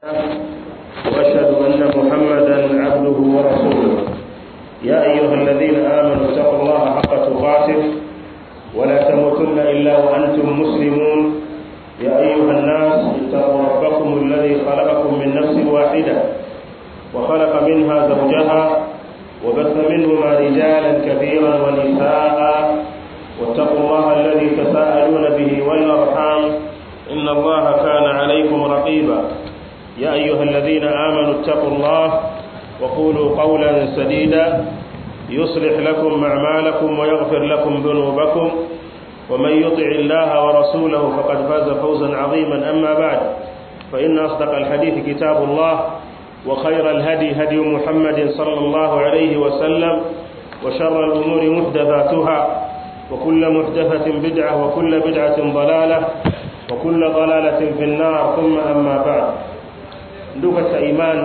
وأشهد أن محمدا عبده ورسوله يا أيها الذين آمنوا اتقوا الله حق تقاته ولا تموتن إلا وأنتم مسلمون يا أيها الناس اتقوا ربكم الذي خلقكم من نفس واحدة وخلق منها زوجها وبث منهما رجالا كثيرا ونساء واتقوا الله الذي تساءلون به والأرحام إن الله كان عليكم رقيبا يا أيها الذين آمنوا اتقوا الله وقولوا قولا سديدا يصلح لكم أعمالكم ويغفر لكم ذنوبكم ومن يطع الله ورسوله فقد فاز فوزا عظيما أما بعد فإن أصدق الحديث كتاب الله وخير الهدي هدي محمد صلى الله عليه وسلم وشر الأمور محدثاتها وكل محدثة بدعة وكل بدعة ضلالة وكل ضلالة في النار ثم أما بعد ndugu katika imani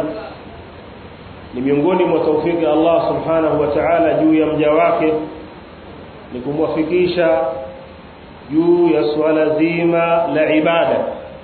ni miongoni mwa taufiki Allah subhanahu wa ta'ala juu ya mja wake ni kumwafikisha juu ya swala zima la ibada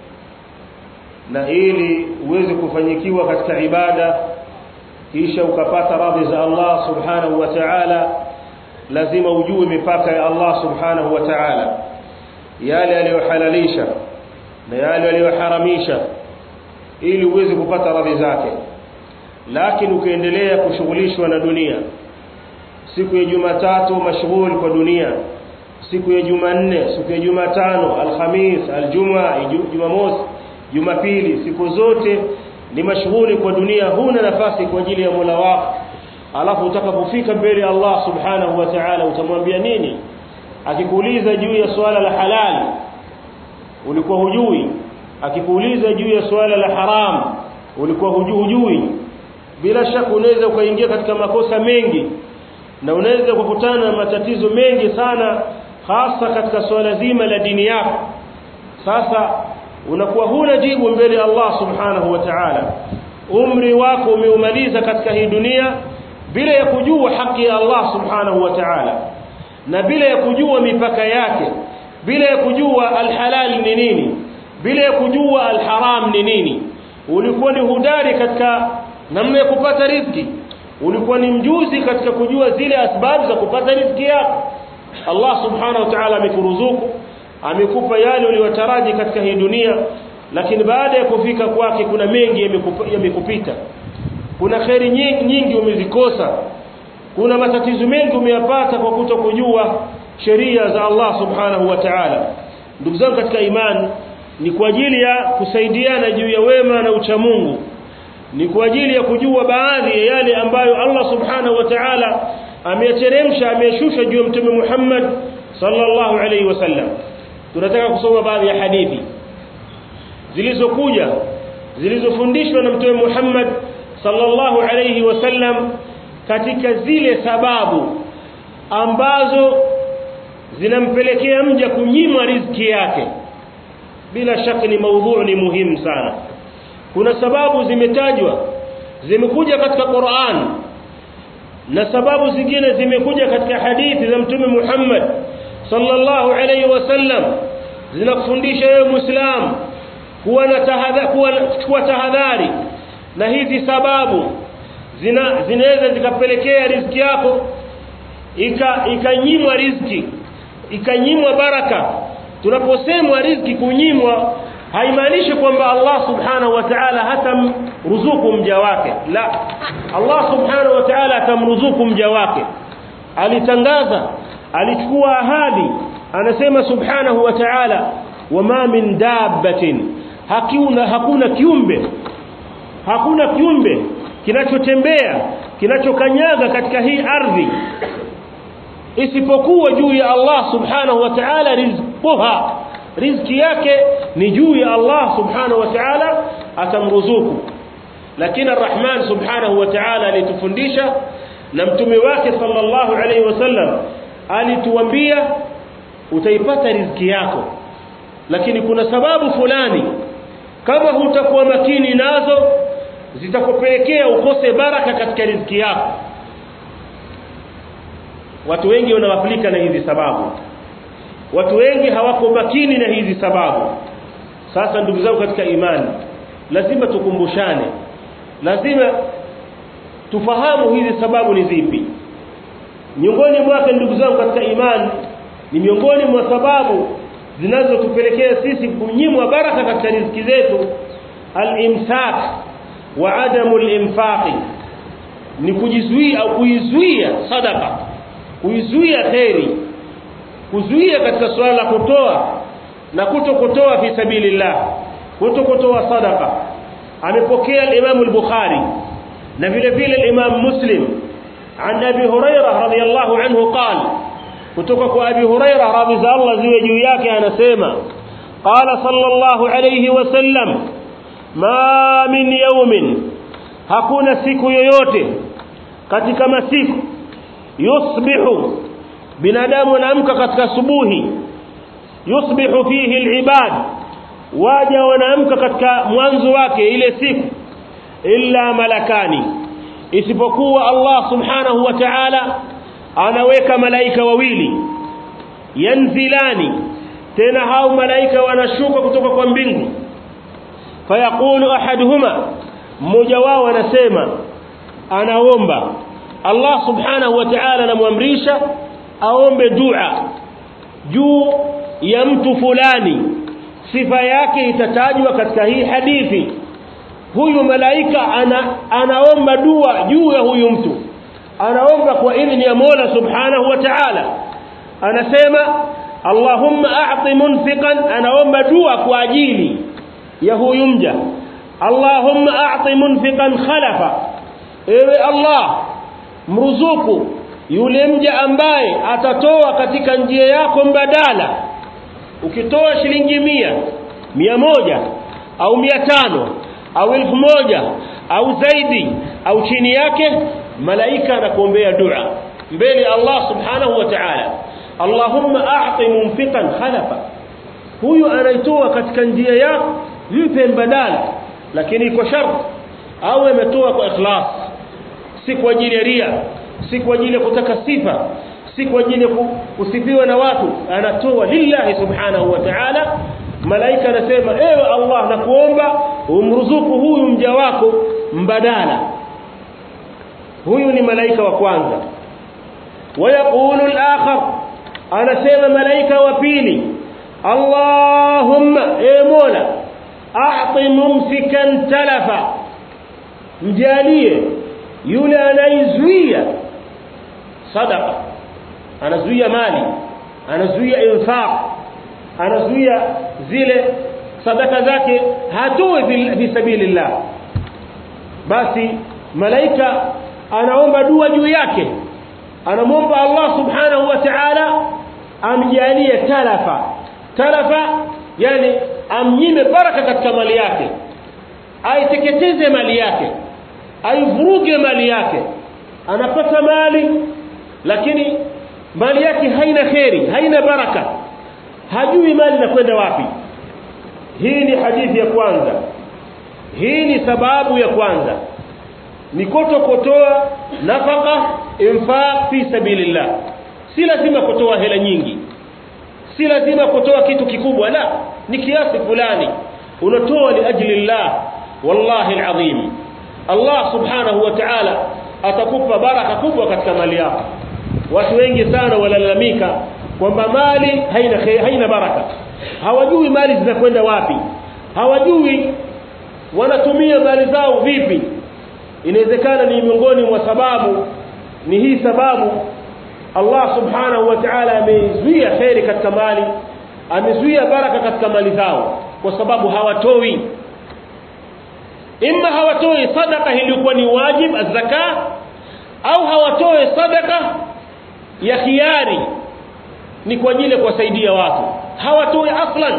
na ili uweze kufanyikiwa katika ibada kisha ukapata radhi za Allah subhanahu wa ta'ala lazima ujue mipaka ya Allah subhanahu wa ta'ala yale aliyohalalisha na yale aliyoharamisha ili uweze kupata radhi zake lakini ukiendelea kushughulishwa na dunia siku ya Jumatatu mashghul kwa dunia siku ya Jumanne siku ya Jumatano Alhamis Aljumaa Jumamosi Jumapili siku zote ni mashughuli kwa dunia huna nafasi kwa ajili ya Mola wako alafu utakapofika mbele Allah subhanahu wa ta'ala utamwambia nini akikuuliza juu ya swala la halali ulikuwa hujui akikuuliza juu ya swala la haram ulikuwa hujui bila shaka unaweza ukaingia katika makosa mengi na unaweza kukutana na matatizo mengi sana hasa katika swala zima la dini yako sasa unakuwa huna jibu mbele ya Allah subhanahu wa ta'ala umri wako umeumaliza katika hii dunia bila ya kujua haki ya Allah subhanahu wa ta'ala na bila ya kujua mipaka yake bila ya kujua alhalali ni nini bila ya kujua alharam ni nini ulikuwa ni hudari katika namna ya kupata riziki ulikuwa ni mjuzi katika kujua zile asbabu za kupata riziki yako Allah subhanahu wa ta'ala amekuruzuku amekupa yale uliyotaraji katika hii dunia lakini baada ya kufika kwake kuna mengi yamekupita kuna kheri nyingi, nyingi umezikosa kuna matatizo mengi umeyapata kwa kutokujua sheria za Allah subhanahu wa ta'ala ndugu zangu katika imani ni kwa ajili ya kusaidiana juu ya wema na uchamungu ni kwa ajili ya kujua baadhi ya yale ambayo Allah subhanahu wa ta'ala ameyateremsha ameyashusha juu ya mtume Muhammad sallallahu alaihi wasallam tunataka kusoma baadhi ya hadithi zilizokuja zilizofundishwa na mtume Muhammad sallallahu alaihi wasallam katika zile sababu ambazo zinampelekea mja kunyimwa riziki yake bila shaka ni maudhu ni muhimu sana kuna sababu zimetajwa zimekuja katika Qur'an na sababu zingine zimekuja katika hadithi za mtume Muhammad sallallahu alayhi wasallam zinakufundisha wewe muislam kuwa na tahadhari kuwa tahadhari na hizi sababu zina zinaweza zikapelekea riziki yako ika ikanyimwa riziki ikanyimwa baraka tunaposemwa riziki kunyimwa haimaanishi kwamba Allah subhanahu wa ta'ala hatamruzuku mja wake la Allah subhanahu wa ta'ala atamruzuku mja wake alitangaza alichukua ahadi anasema subhanahu wa ta'ala wama min dabbatin hakuna hakuna kiumbe hakuna kiumbe kinachotembea kinachokanyaga katika hii ardhi isipokuwa juu ya Allah subhanahu wa ta'ala rizquha riziki yake ni juu ya Allah subhanahu wa ta'ala atamruzuku lakini arrahman subhanahu wa ta'ala alitufundisha na mtume wake sallallahu alayhi wasallam alituambia utaipata riziki yako lakini kuna sababu fulani kama hutakuwa makini nazo zitakupelekea ukose baraka katika riziki yako watu wengi wanawafilika na hizi sababu watu wengi hawako makini na hizi sababu sasa ndugu zangu katika imani lazima tukumbushane lazima tufahamu hizi sababu ni zipi miongoni mwake ndugu zangu katika imani ni miongoni mwa sababu zinazotupelekea sisi kunyimwa baraka katika riziki zetu al-imsak wa adamu al-infaq ni kujizuia au kuizuia sadaka kuizuia khairi kuzuia katika swala la kutoa na kutokutoa fi sabilillah kutokutoa sadaka amepokea al-Imam al-Bukhari na vile vile al-Imam Muslim عن ابي هريره رضي الله عنه قال kutoka kwa abi huraira radhi za Allah ziwe juu yake anasema qala sallallahu alayhi wasallam ma min yawmin hakuna siku yoyote katika masiku yusbihu binadamu anaamka katika subuhi yusbihu fihi alibad waja wanaamka katika mwanzo wake ile siku illa malakani isipokuwa Allah subhanahu wa ta'ala anaweka malaika wawili yanzilani tena hao malaika wanashuka kutoka kwa mbingu fayaqulu ahaduhuma mmoja wao anasema anaomba Allah subhanahu wa ta'ala anamwamrisha aombe dua juu ya mtu fulani sifa yake itatajwa katika hii hadithi huyu malaika ana, anaomba dua juu ya huyu mtu anaomba kwa idhni ya Mola Subhanahu wa Ta'ala anasema Allahumma a'ti munfiqan anaomba dua kwa ajili ya huyu mja Allahumma a'ti munfiqan khalafa ewe Allah mruzuku yule mja ambaye atatoa katika njia yako mbadala ukitoa shilingi mia mia moja au mia tano au elfu moja au zaidi au chini yake malaika anakuombea dua mbele Allah subhanahu wa ta'ala Allahumma a'ti munfiqan khalafa huyu anaitoa katika njia yako mpe mbadala lakini iko sharti au ametoa kwa ikhlas si kwa ajili ya ria si kwa ajili ya kutaka sifa si kwa ajili ya kusifiwa na watu anatoa lillahi subhanahu wa ta'ala malaika anasema ewe Allah nakuomba umruzuku huyu mja wako mbadala huyu ni malaika wa kwanza wayaqulu al-akhar anasema malaika wa pili Allahumma e Mola a'ti mumsikan talafa mjalie yule anaizuia sadaqa anazuia mali anazuia infaq anazuia zile sadaka zake hatoi fi sabilillah basi malaika anaomba dua juu yake anamwomba Allah subhanahu wa ta'ala amjalie talafa talafa yani amnyime baraka katika mali yake aiteketeze mali yake aivuruge mali yake anapata mali lakini mali yake haina kheri haina baraka hajui mali inakwenda wapi hii ni hadithi ya kwanza hii ni sababu ya kwanza ni kutokotoa nafaka infaq fi sabilillah si lazima kutoa hela nyingi si lazima kutoa kitu kikubwa la ni kiasi fulani unatoa li ajli llah wallahi alazim Allah subhanahu wa ta'ala atakupa baraka kubwa katika mali yako watu wengi sana walalamika kwamba mali haina haina baraka hawajui mali zinakwenda wapi hawajui wanatumia mali zao vipi inawezekana ni miongoni mwa sababu ni hii sababu Allah subhanahu wa ta'ala amezuia khairi katika mali amezuia baraka katika mali zao kwa sababu hawatoi imma hawatoi sadaka iliyokuwa ni wajib azaka au hawatoi sadaka ya khiari ni kwa ajili ya kuwasaidia watu hawatoi aslan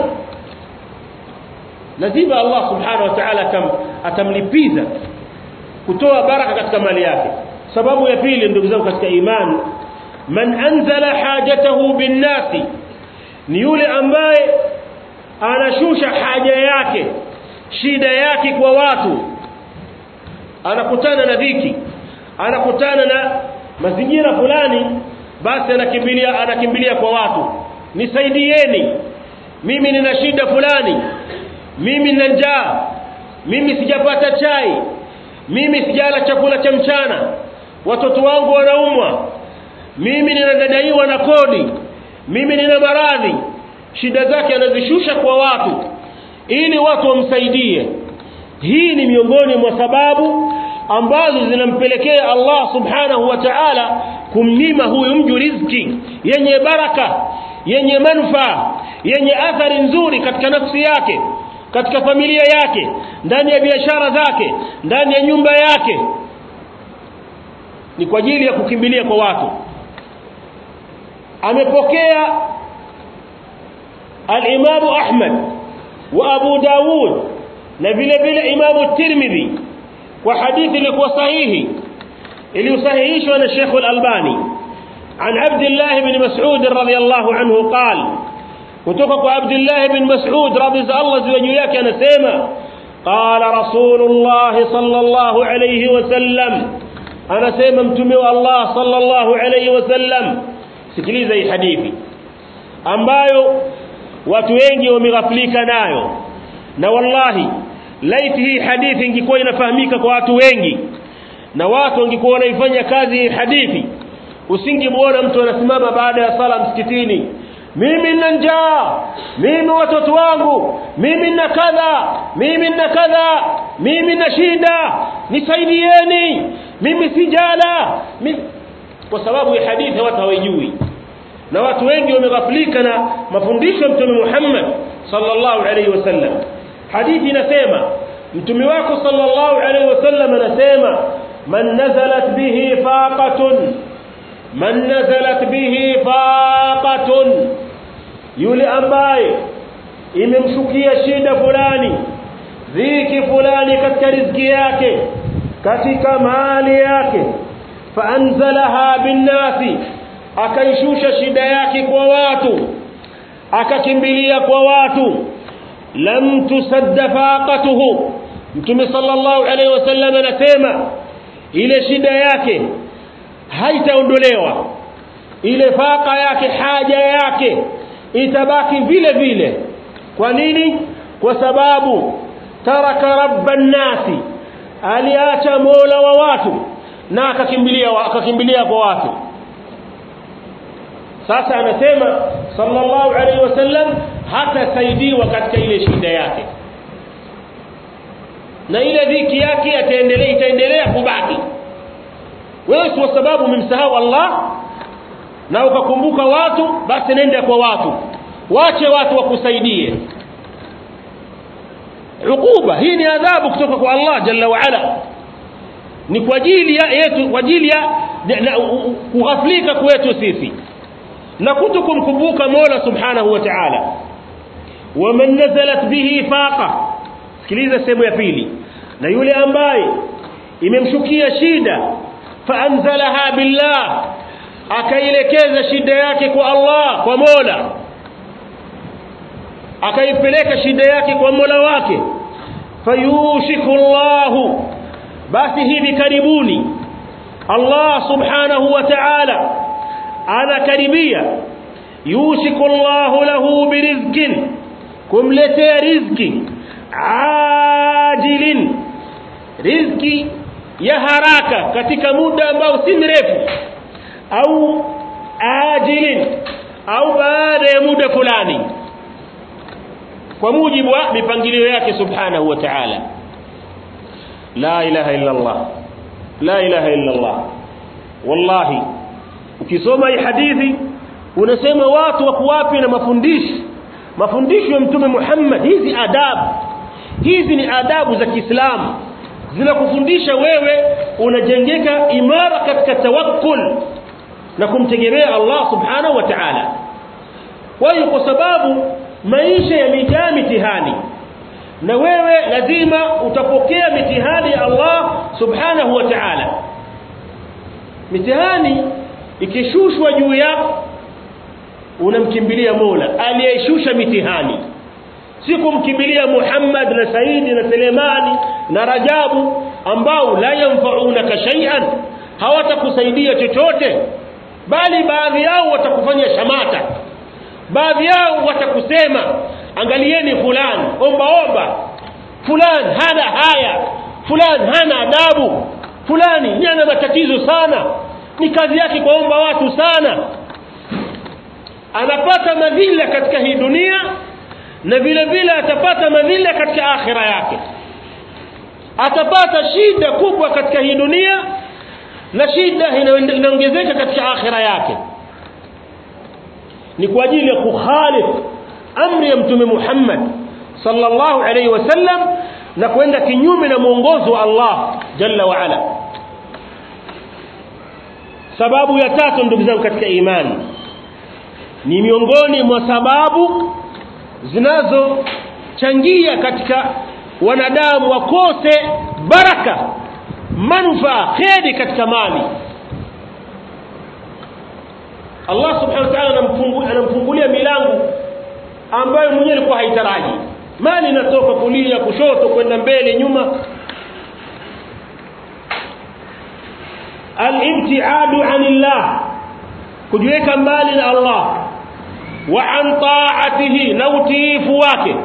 lazima Allah subhanahu wa ta'ala atam, atamlipiza kutoa baraka katika mali yake sababu ya pili ndugu zangu katika imani man anzala hajatahu binnasi ni yule ambaye anashusha haja yake shida yake kwa watu anakutana na dhiki anakutana na mazingira fulani basi anakimbilia anakimbilia kwa watu nisaidieni mimi nina shida fulani mimi nina njaa mimi sijapata chai mimi sijala chakula cha mchana watoto wangu wanaumwa mimi ninadadaiwa na kodi mimi nina maradhi shida zake anazishusha kwa watu ili watu wamsaidie hii ni miongoni mwa sababu ambazo zinampelekea Allah subhanahu wa ta'ala kumnyima huyu mju riziki yenye baraka yenye manufaa yenye athari nzuri katika nafsi yake katika familia yake ndani ya biashara zake ndani ya nyumba yake ni kwa ajili ya kukimbilia kwa watu amepokea al-Imam Ahmad wa Abu Dawud na vile vile Imam Tirmidhi kwa hadithi ilikuwa sahihi iliyosahihishwa na Sheikh Al-Albani عن عبد الله بن مسعود رضي الله عنه قال kutoka kwa Abdullah ibn Mas'ud radhi za Allah ziwe juu yake anasema qala Rasulullah sallallahu alayhi wasallam anasema mtume wa Allah sallallahu alayhi wasallam sikiliza hii hadithi ambayo watu wengi wameghaflika nayo na wallahi laiti hii hadithi ingekuwa inafahamika kwa watu wengi na watu wangekuwa wanaifanya kazi hii hadithi usingemwona mtu anasimama baada ya sala msikitini mimi nina njaa mimi watoto wangu mimi nina kadha mimi nina kadha mimi nina shida nisaidieni mimi sijala mimi... kwa sababu ya hadithi watu hawajui na watu wengi wameghaflika na mafundisho ya mtume Muhammad sallallahu alaihi wasallam hadithi inasema mtume wako sallallahu alaihi wasallam anasema man nazalat bihi faqatun man nazalat bihi faqatun yule ambaye imemshukia shida fulani dhiki fulani katika riziki yake katika mali yake faanzalaha binnasi akaishusha shida yake kwa watu akakimbilia kwa watu lam tusadda faqatuhu mtume sallallahu alaihi wasallam anasema ile shida yake haitaondolewa ile faka yake haja yake itabaki vile vile kwa nini kwa sababu taraka rabban nasi aliacha mola wa watu na akakimbilia akakimbilia kwa watu sasa anasema sallallahu alaihi wasallam hatasaidiwa katika ile shida yake na ile dhiki yake ataendelea itaendelea kubaki wewe kwa sababu umemsahau Allah na ukakumbuka watu basi nenda kwa watu wache watu wakusaidie ukuba hii ni adhabu kutoka kwa Allah jalla wa ala ni kwa ajili ya yetu kwa ajili ya kughaflika kwetu sisi na kutokumkumbuka Mola subhanahu wa ta'ala waman nazalat bihi faqa sikiliza sehemu ya pili na yule ambaye imemshukia shida faanzalaha billah akailekeza shida yake kwa Allah kwa Mola akaipeleka shida yake kwa Mola wake fayushiku Allahu basi hivi karibuni Allah subhanahu wa ta'ala anakaribia yushiku Allahu lahu birizqin kumletea riziki ajilin riziki ya haraka katika muda ambao si mrefu au ajilin au baada ya muda fulani kwa mujibu wa mipangilio yake subhanahu wa ta'ala la ilaha illa Allah la ilaha illa Allah wallahi ukisoma hii hadithi unasema watu wako wapi na mafundisho mafundisho ya mtume Muhammad hizi adabu hizi ni adabu za Kiislamu zinakufundisha wewe unajengeka imara katika tawakkul na kumtegemea Allah subhanahu wa ta'ala kwa hiyo kwa sababu maisha yamejaa mitihani na wewe lazima utapokea mitihani ya Allah subhanahu wa ta'ala mitihani ikishushwa juu yako unamkimbilia Mola aliyeshusha mitihani si kumkimbilia Muhammad na Saidi na Selemani na Rajabu ambao la yanfaunaka shay'an hawatakusaidia chochote bali baadhi yao watakufanya shamata baadhi yao watakusema angalieni fulani omba omba fulani hana haya fulani hana adabu fulani ni ana matatizo sana ni kazi yake kuomba watu sana anapata madhila katika hii dunia na vile vile atapata madhila katika akhira yake atapata shida kubwa katika hii dunia na shida inaongezeka katika akhira yake ni kwa ajili ya kukhalif amri ya mtume Muhammad sallallahu alaihi wasallam na kwenda kinyume na mwongozo wa Allah jalla wa ala sababu ya tatu ndugu zangu katika imani ni miongoni mwa sababu zinazochangia katika wanadamu wakose baraka manufaa kheri katika mali Allah subhanahu wa ta'ala anamfungulia milango ambayo mwenyewe alikuwa haitaraji mali inatoka kulia kushoto kwenda mbele nyuma al-ibtiadu anillah kujiweka mbali na Allah wa an ta'atihi na utiifu wake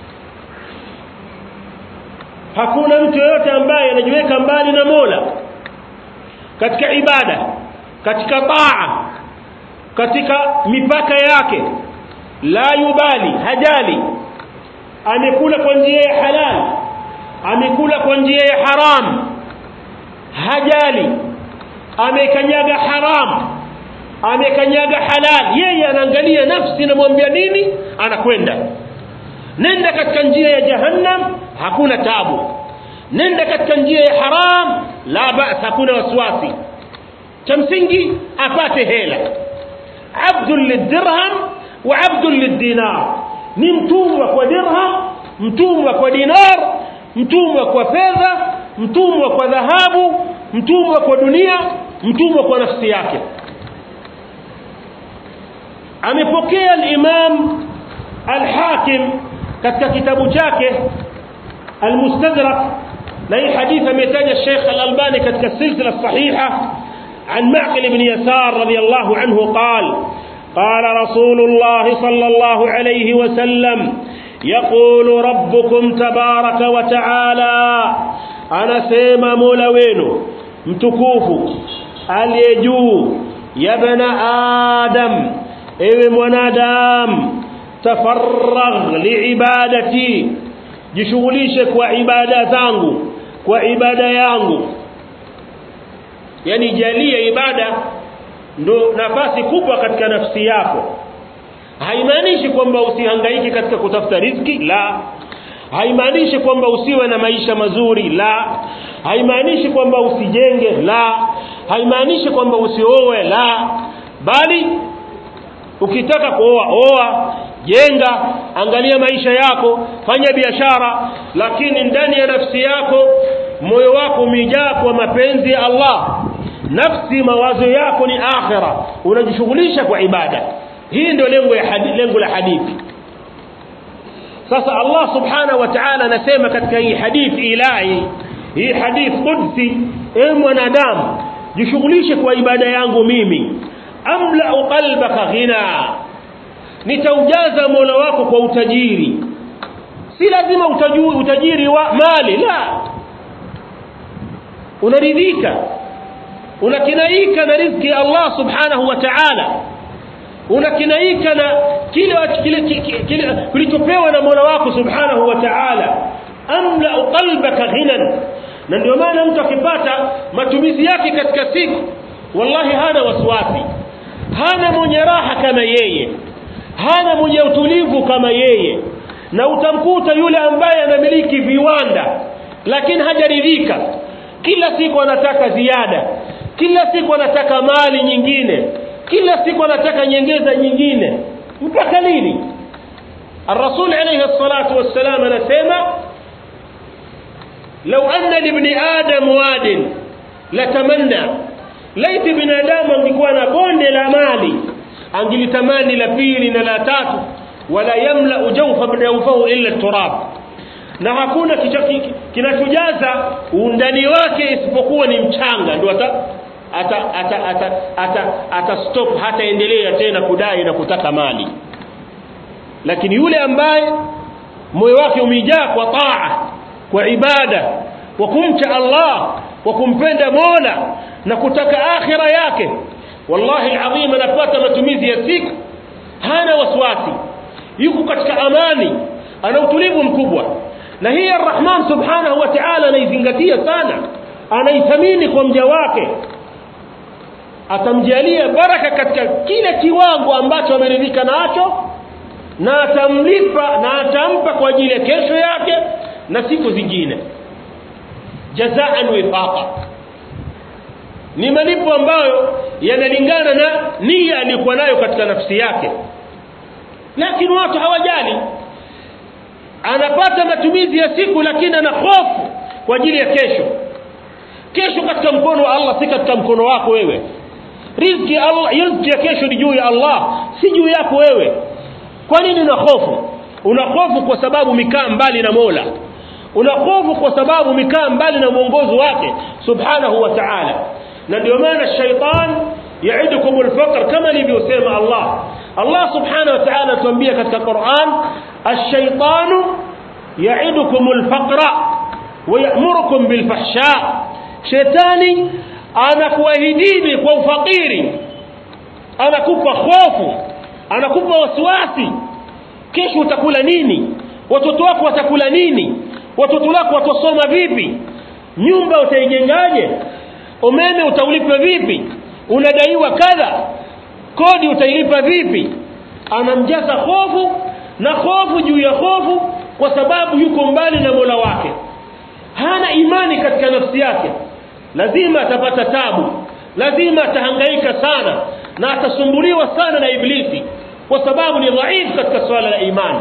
hakuna mtu yoyote ambaye anajiweka mbali na Mola katika ibada katika taa katika mipaka yake la yubali hajali amekula kwa njia ya halal amekula kwa njia ya haram hajali amekanyaga haram amekanyaga halal yeye anaangalia nafsi inamwambia nini anakwenda nenda katika njia ya jahannam hakuna tabu nenda katika njia ya haram la ba'sa hakuna wasiwasi cha msingi apate hela abdul lidirham wa abdul lidinar ni mtumwa kwa dirham mtumwa kwa dinar mtumwa kwa fedha mtumwa kwa dhahabu mtumwa kwa dunia mtumwa kwa nafsi yake amepokea al-Imam al-Hakim katika kitabu chake al-Mustadrak na hii hadithi ametaja Sheikh al-Albani katika silsila sahiha عن معقل بن يسار رضي الله عنه قال قال رسول الله صلى الله عليه وسلم يقول ربكم تبارك وتعالى أنا سيما مولوين متكوف اليجو يا ابن آدم ewe mwanadamu tafarragh liibadati jishughulishe kwa ibada zangu kwa ibada yangu yani jalie ibada ndo nafasi kubwa katika nafsi yako haimaanishi kwamba usihangaike katika kutafuta riziki la haimaanishi kwamba usiwe na maisha mazuri la haimaanishi kwamba usijenge la haimaanishi kwamba usioe la bali ukitaka kuoa oa jenga angalia maisha yako fanya biashara lakini ndani ya nafsi yako moyo wako umejaa kwa mapenzi ya Allah nafsi mawazo yako ni akhira unajishughulisha kwa ibada hii ndio lengo ya hadithi, lengo la hadithi sasa Allah subhanahu wa ta'ala anasema katika hii hadithi ilahi hii hadithi qudsi e mwanadamu jishughulishe kwa ibada yangu mimi amla qalbaka ghina nitaujaza mola wako kwa utajiri si lazima utajui utajiri wa mali la unaridhika unakinaika na riziki ya Allah subhanahu wa ta'ala unakinaika na kile kile kilichopewa na mola wako subhanahu wa ta'ala amla qalbaka ghinan na ndio maana mtu akipata matumizi yake katika siku wallahi hana wasiwasi hana mwenye raha kama yeye hana mwenye utulivu kama yeye na utamkuta yule ambaye anamiliki viwanda lakini hajaridhika kila siku anataka ziada kila siku anataka mali nyingine kila siku anataka nyongeza nyingine mpaka lini الرسول عليه الصلاة والسلام anasema لو أن لابن آدم واد لتمنى laiti binadamu angekuwa na bonde la mali angilitamani la pili na la tatu wala yamla jawfa bidawfahu illa turab na hakuna kinachojaza undani wake isipokuwa ni mchanga ndio ata ata ata ata ata, ata stop hataendelea tena kudai na kutaka mali lakini yule ambaye moyo wake umejaa kwa taa kwa ibada kwa kumcha Allah kwa kumpenda Mola na kutaka akhira yake wallahi alazim anapata matumizi ya siku hana wasiwasi yuko katika amani ana utulivu mkubwa na hii arrahman subhanahu wa ta'ala anaizingatia sana anaithamini kwa mja wake atamjalia baraka katika kile kiwango ambacho ameridhika nacho na atamlipa na atampa kwa ajili ya kesho yake na siku zingine jazaan wifaqa ni malipo ambayo yanalingana na nia aliyokuwa nayo katika nafsi yake lakini watu hawajali anapata matumizi ya siku lakini ana hofu kwa ajili ya kesho kesho katika mkono wa Allah si katika mkono wako wewe riziki Allah riziki ya kesho ni juu ya Allah si juu yako wewe kwa nini una hofu una hofu kwa sababu mikaa mbali na Mola una hofu kwa sababu mikaa mbali na mwongozo wake subhanahu wa ta'ala na ndio maana shaitan yaidukum alfaqr kama alivyosema Allah Allah subhanahu wa ta'ala tuambia katika Qur'an ash-shaytanu yaidukum alfaqra wa ya'murukum bilfahsha shetani anakuahidini kwa ufakiri anakupa hofu anakupa wasiwasi kesho utakula nini watoto wako watakula nini watoto wako watasoma vipi nyumba utaijengaje umeme utaulipa vipi unadaiwa kadha kodi utailipa vipi anamjaza hofu na hofu juu ya hofu kwa sababu yuko mbali na Mola wake hana imani katika nafsi yake lazima atapata tabu lazima atahangaika sana na atasumbuliwa sana na iblisi kwa sababu ni dhaifu katika swala la imani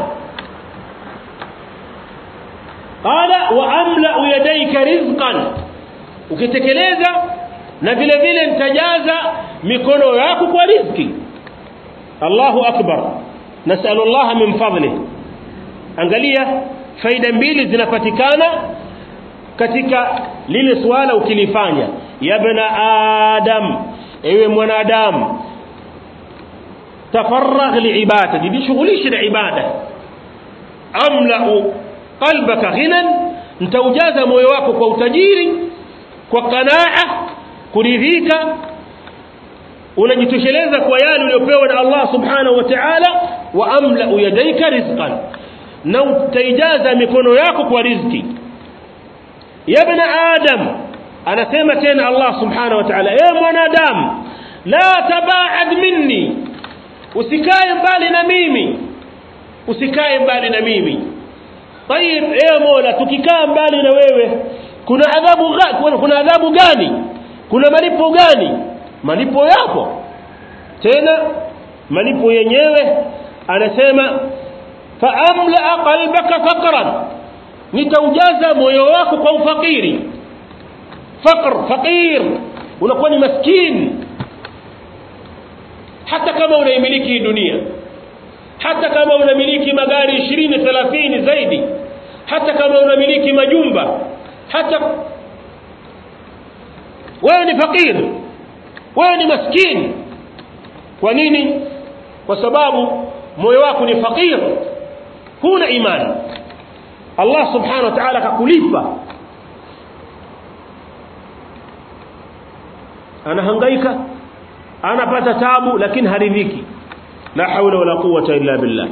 qala wa amla yadayka rizqan ukitekeleza na vile vile nitajaza mikono yako kwa riziki Allahu akbar nasallallahu min fadli angalia faida mbili zinapatikana katika lile swala ukilifanya ya bana adam ewe mwanadamu tafarragh liibada jishughulishe na ibada amlau qalbaka ghinan nitaujaza moyo wako kwa utajiri kwa qanaa kuridhika unajitosheleza kwa yale uliyopewa na Allah subhanahu wa ta'ala wa amla yadayka rizqan na utaijaza mikono yako kwa riziki ya ibn adam anasema tena Allah subhanahu wa ta'ala e mwanadamu la tabaad minni usikae mbali na mimi usikae mbali na mimi طيب ايه mola tukikaa mbali na wewe kuna adhabu kuna, kuna adhabu gani kuna malipo gani malipo yapo tena malipo yenyewe anasema fa amla qalbaka faqran nitaujaza moyo wako kwa ufakiri faqr faqir unakuwa ni maskini hata kama unaimiliki dunia hata kama unamiliki magari 20 30 zaidi hata kama unamiliki majumba hata wewe ni fakir wewe ni maskini kwa nini kwa sababu moyo wako ni fakir huna imani Allah subhanahu wa ta'ala akakulipa anahangaika anapata tabu lakini haridhiki la haula wala quwwata illa billah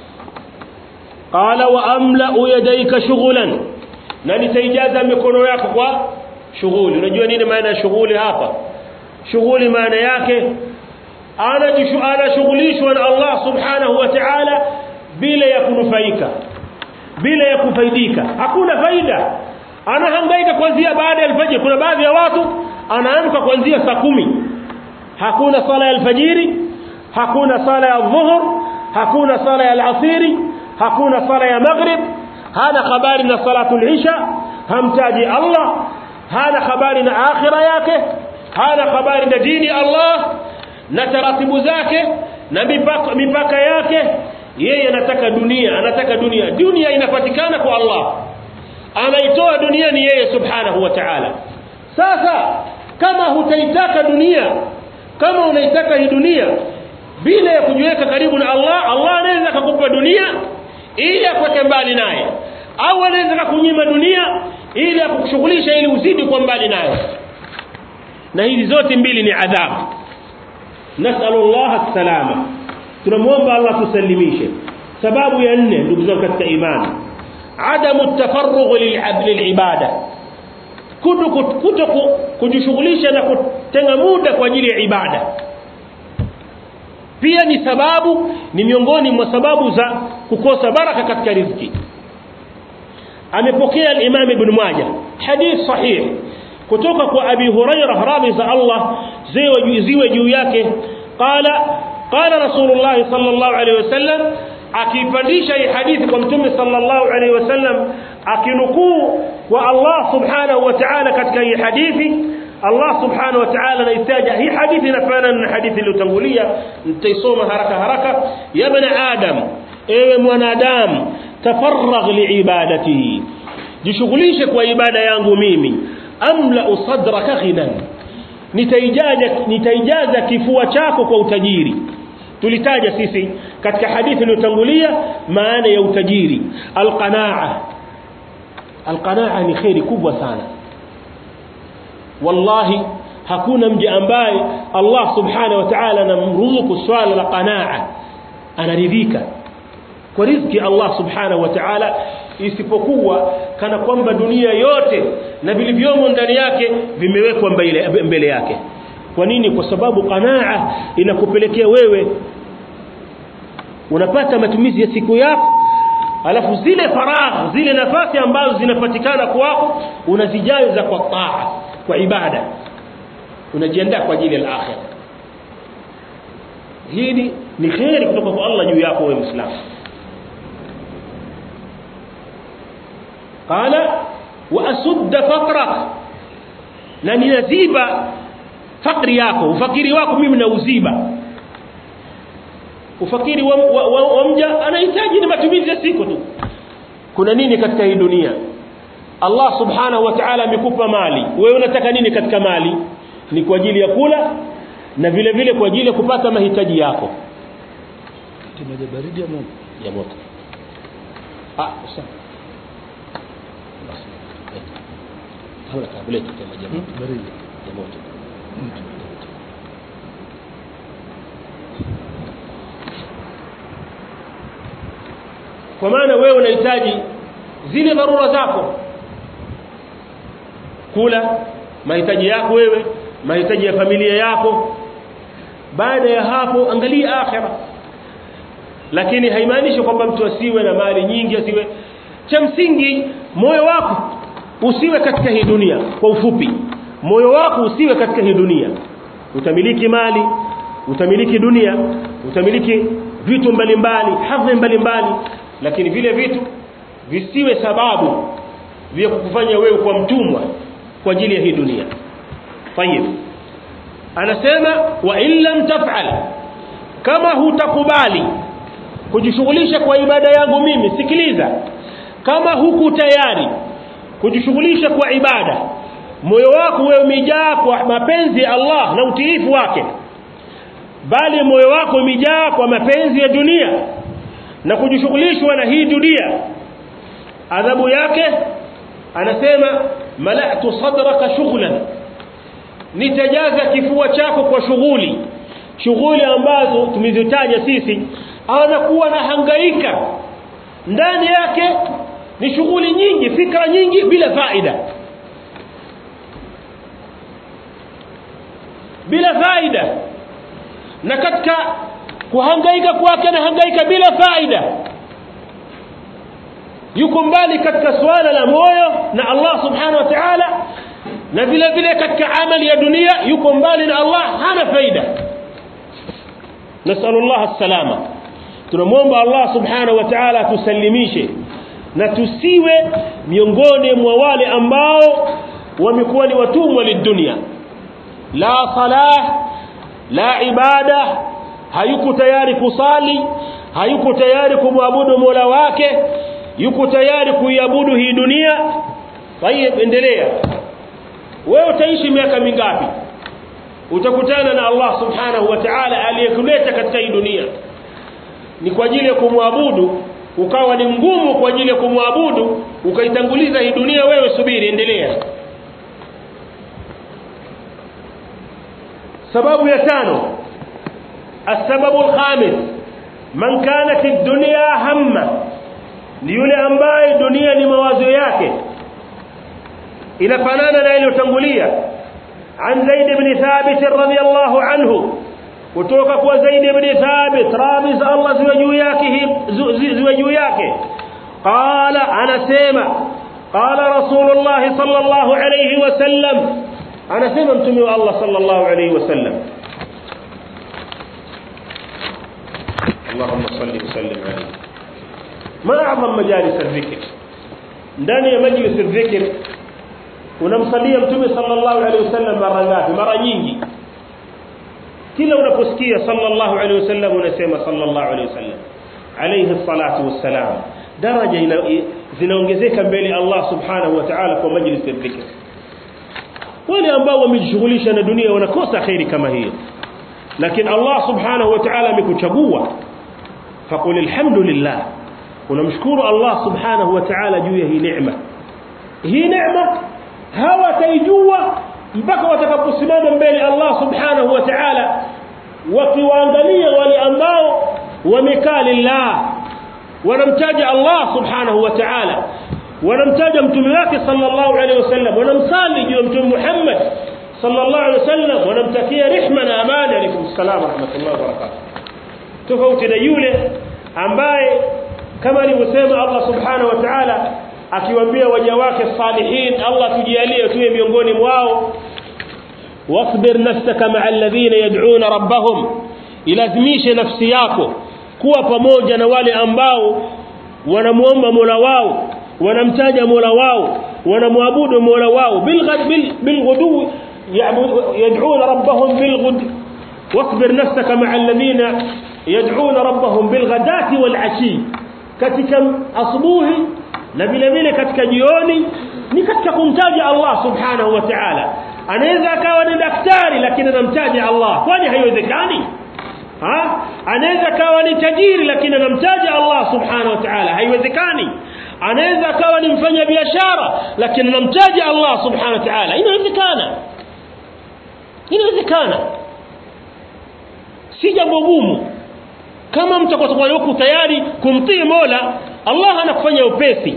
qala wa amla yadayka shughlan na nitaijaza mikono yako kwa shughuli unajua nini maana ya shughuli hapa shughuli maana yake anashughulishwa na Allah subhanahu wa ta'ala bila ya kunufaika bila ya kufaidika hakuna faida anahangaika kuanzia baada ya alfajiri kuna baadhi ya watu anaamka kuanzia saa kumi hakuna sala ya alfajiri hakuna sala ya dhuhur hakuna sala ya alasiri hakuna sala ya maghrib hana habari na salatul isha hamtaji Allah hana habari na akhira yake hana habari na dini Allah na taratibu zake na mipaka, mipaka yake yeye anataka dunia anataka dunia dunia inapatikana kwa Allah anaitoa dunia ni yeye subhanahu wa ta'ala sasa kama hutaitaka dunia kama unaitaka hii dunia bila ya kujiweka karibu na Allah Allah anaweza kukupa dunia ili akweke mbali naye au anaweza kunyima dunia ili akushughulisha ili uzidi kwa mbali nayo na hizi zote mbili ni adhabu nasallallahu salama tunamwomba Allah tusalimishe sababu ya nne ndugu zangu katika imani adamu tafarrugh lilibada kuto kuto kujishughulisha na kutenga muda kwa ajili ya ibada pia ni sababu ni miongoni mwa sababu za kukosa baraka katika riziki amepokea al-Imam Ibn Majah hadith sahih kutoka kwa Abi Hurairah radhi za Allah ziwe ziwe juu yake qala qala Rasulullah sallallahu alaihi wasallam akipandisha hii hadithi kwa mtume sallallahu alaihi wasallam akinukuu kwa Allah subhanahu wa ta'ala katika hii hadithi Allah subhanahu wa ta'ala anaitaja hii hadithi inafanana na hadithi iliyotangulia nitaisoma haraka haraka ya bana adam ewe mwanadamu tafarragh liibadatihi jishughulishe kwa ibada yangu mimi amla sadraka ghinan nitaijaza nitaijaza kifua chako kwa utajiri tulitaja sisi katika hadithi iliyotangulia maana ya utajiri alqanaa alqanaa ni khairi kubwa sana wallahi hakuna mja ambaye Allah subhanahu wa ta'ala anamruzuku swala la qanaa anaridhika kwa riziki Allah subhanahu wa ta'ala isipokuwa kana kwamba dunia yote na vilivyomo ndani yake vimewekwa mbele, mbele yake kwa nini kwa sababu qanaa inakupelekea wewe unapata matumizi ya siku yako alafu zile faragha zile nafasi ambazo zinapatikana kwako unazijaza kwa taa kwa ibada unajiandaa kwa ajili ya akhira hili ni khairi kutoka kwa Allah juu yako wewe muislamu qala wa asudda faqrak na ninaziba fakri yako ufakiri wako mimi nauziba ufakiri wa, wa, wa, wa mja anahitaji ni matumizi ya siku tu kuna nini katika hii dunia Allah subhanahu wa ta'ala amekupa mali wewe unataka nini katika mali ni kwa ajili ya kula na vile vile kwa ajili ya kupata mahitaji yako maji baridi ya moto ya moto ah sawa haula kabla ya maji ya moto baridi ya moto kwa maana wewe unahitaji zile dharura zako kula mahitaji yako wewe mahitaji ya familia yako baada ya hapo angalia akhira lakini haimaanishi kwamba mtu asiwe na mali nyingi asiwe cha msingi moyo wako usiwe katika hii dunia kwa ufupi moyo wako usiwe katika hii dunia utamiliki mali utamiliki dunia utamiliki vitu mbalimbali hadhi mbalimbali lakini vile vitu visiwe sababu vya kukufanya wewe kwa mtumwa kwa ajili ya hii dunia tayib anasema wa in lam taf'al kama hutakubali kujishughulisha kwa ibada yangu mimi sikiliza kama huku tayari kujishughulisha kwa ibada moyo wako wewe umejaa kwa mapenzi ya Allah na utiifu wake bali moyo wako umejaa kwa mapenzi ya dunia na kujishughulishwa na hii dunia adhabu yake anasema mala'tu sadraka shughlan nitajaza kifua chako kwa shughuli shughuli ambazo tumezitaja sisi anakuwa na hangaika ndani yake ni shughuli nyingi fikra nyingi bila faida bila faida na katika kuhangaika kwake na hangaika bila faida yuko mbali katika swala la moyo na Allah subhanahu wa ta'ala na vile vile katika amali ya dunia yuko mbali na Allah hana faida nasallallahu salama tunamwomba Allah subhanahu wa ta'ala tusalimishe na tusiwe miongoni mwa wale ambao wamekuwa ni watumwa lidunia la salah la ibada hayuko tayari kusali hayuko tayari kumwabudu Mola wake yuko tayari kuiabudu hii dunia tayeb endelea wewe utaishi miaka mingapi utakutana na Allah subhanahu wa ta'ala aliyekuleta katika hii dunia ni kwa ajili ya kumwabudu ukawa ni mgumu kwa ajili ya kumwabudu ukaitanguliza hii dunia wewe subiri endelea sababu ya tano السبب الخامس من كانت الدنيا همه ni yule ambaye dunia ni mawazo yake inafanana na iliyotangulia an Zaid ibn Thabit radhiyallahu anhu kutoka kwa Zaid ibn Thabit radhi za Allah ziwe juu yake ziwe juu yake qala anasema qala rasulullah sallallahu alayhi wasallam anasema mtume wa Allah sallallahu alayhi wasallam اللهم صل وسلم عليه ما اعظم مجالس الذكر ndani ya majlis الذكر unamsalia mtume sallallahu alaihi wasallam mara ngapi mara nyingi kila unaposikia sallallahu alaihi wasallam unasema sallallahu alaihi wasallam alayhi salatu wassalam daraja zinaongezeka mbele Allah subhanahu wa ta'ala kwa majlis الذكر wale ambao wamejishughulisha na dunia wanakosa khairi kama hiyo lakini Allah subhanahu wa ta'ala amekuchagua faqul alhamdulillah unamshukuru Allah subhanahu wa ta'ala juu ya hii neema hii neema hawataijua mpaka watakaposimama mbele Allah subhanahu wa ta'ala wakiwaangalia wale ambao wamekaa lillah wanamtaja Allah subhanahu wa ta'ala wanamtaja mtume wake sallallahu alaihi wasallam wanamsali juu ya mtume Muhammad sallallahu alaihi wasallam wanamtakia rehma na amani alaykum salaam wa rahmatullahi wa barakatuh tofauti na yule ambaye kama alivyosema Allah subhanahu wa ta'ala akiwaambia waja wake salihin Allah tujalie tuwe miongoni mwao wasbir nafsaka ma'a alladhina yad'una rabbahum ilazimishe nafsi yako kuwa pamoja na wale ambao wanamuomba Mola wao wanamtaja Mola wao wanamwabudu Mola wao bilghadu يدعون ربهم بالغد واصبر نفسك مع الذين يدعون ربهم بالغداة والعشي katika asubuhi na vile vile katika jioni ni katika kumtaja Allah subhanahu wa ta'ala anaweza akawa ni daktari lakini anamtaja Allah kwani haiwezekani ha anaweza akawa ni tajiri lakini anamtaja Allah subhanahu wa ta'ala haiwezekani anaweza akawa ni mfanya biashara lakini anamtaja Allah subhanahu wa ta'ala inawezekana inawezekana si jambo gumu kama mtu atakuwa yuko tayari kumtii Mola Allah anakufanya upesi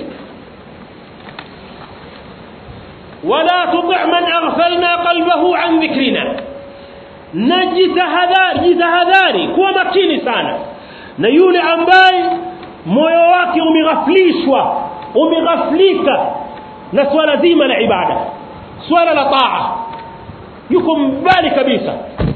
wala tuti' man aghfalna qalbahu an dhikrina najitahadhari jitahadhari kuwa makini sana na yule ambaye moyo wake umeghaflishwa umeghaflika na swala zima la ibada swala la taa yuko mbali kabisa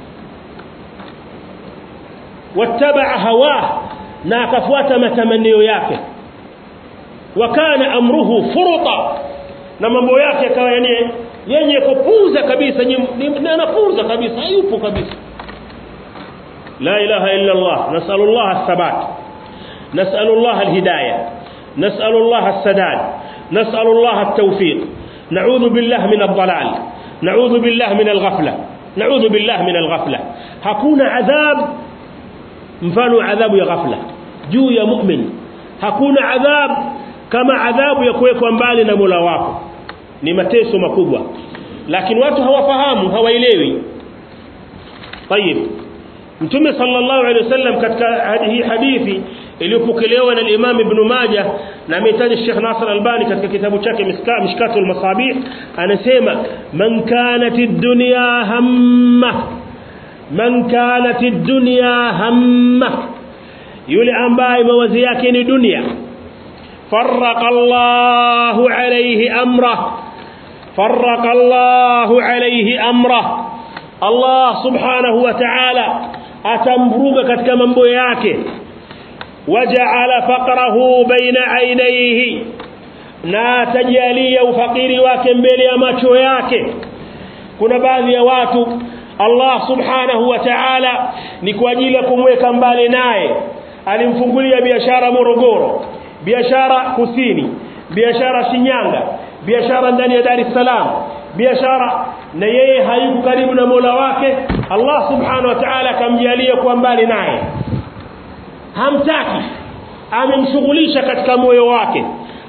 wattabaa hawah na akafuata matamanio yake wakana amruhu furuta na mambo yake akawa yani yenye kupuza kabisa anapuza kabisa hayupo kabisa la ilaha illa Allah nasallallahu athabat nasallallahu alhidayah nasallallahu as-sadad nasallallahu at-tawfiq na'udhu billahi min ad-dhalal na'udhu billahi min al-ghafla na'udhu billahi min al-ghafla hakuna adhab mfano adhabu ya ghafla juu ya mu'min hakuna adhab kama adhabu ya kuwekwa mbali na Mola wako ni mateso makubwa lakini watu hawafahamu hawaelewi طيب mtume sallallahu alaihi wasallam katika hii hadithi iliyopokelewa na Imam Ibn Majah na ametaja Sheikh Nasr Albani katika kitabu chake Mishkatul Masabih anasema man kanat ad-dunya hamma man kanat ad-dunya hamma yule ambaye mawazi yake ni dunia farraqa Allahu alayhi amra farraqa Allahu alayhi amra Allah subhanahu wa ta'ala atamvuruga katika mambo yake waja'ala faqrahu baina aynayhi na tajalia ufakiri wake mbele ya macho yake kuna baadhi ya watu Allah subhanahu wa ta'ala ni kwa ajili ya kumweka mbali naye alimfungulia biashara Morogoro biashara kusini biashara Shinyanga biashara ndani ya Dar es Salaam biashara na yeye hayuko karibu na Mola wake Allah subhanahu wa ta'ala akamjalia kuwa mbali naye hamtaki amemshughulisha katika moyo wake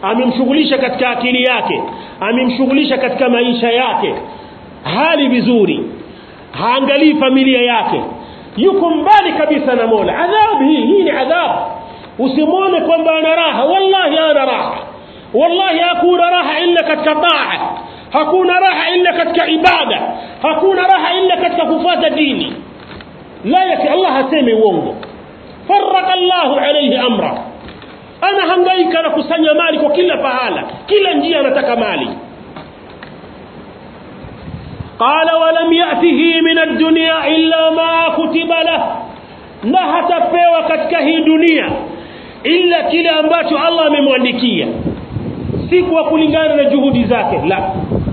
amemshughulisha katika akili yake amemshughulisha katika maisha yake hali vizuri haangalii familia yake yuko mbali kabisa na Mola adhabu hii hii ni adhabu usimwone kwamba ana raha wallahi ana raha wallahi hakuna raha illa katika taa hakuna raha illa katika ibada hakuna raha illa katika kufuata dini la yake Allah hasemi uongo faraka Allahu alayhi amra ana hangaika na kusanya mali kwa kila pahala kila njia anataka mali قال ولم يأته من الدنيا إلا ما كتب له na hatapewa katika hii dunia ila kile ambacho Allah amemwandikia si kwa kulingana na juhudi zake la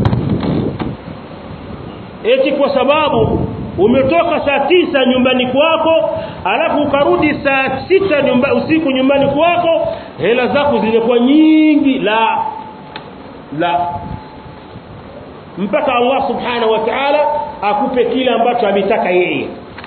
eti kwa sababu umetoka saa tisa nyumbani kwako alafu ukarudi saa sita nyumba, usiku nyumbani kwako hela zako zilikuwa nyingi la la mpaka Allah subhanahu wa ta'ala akupe kile ambacho ametaka yeye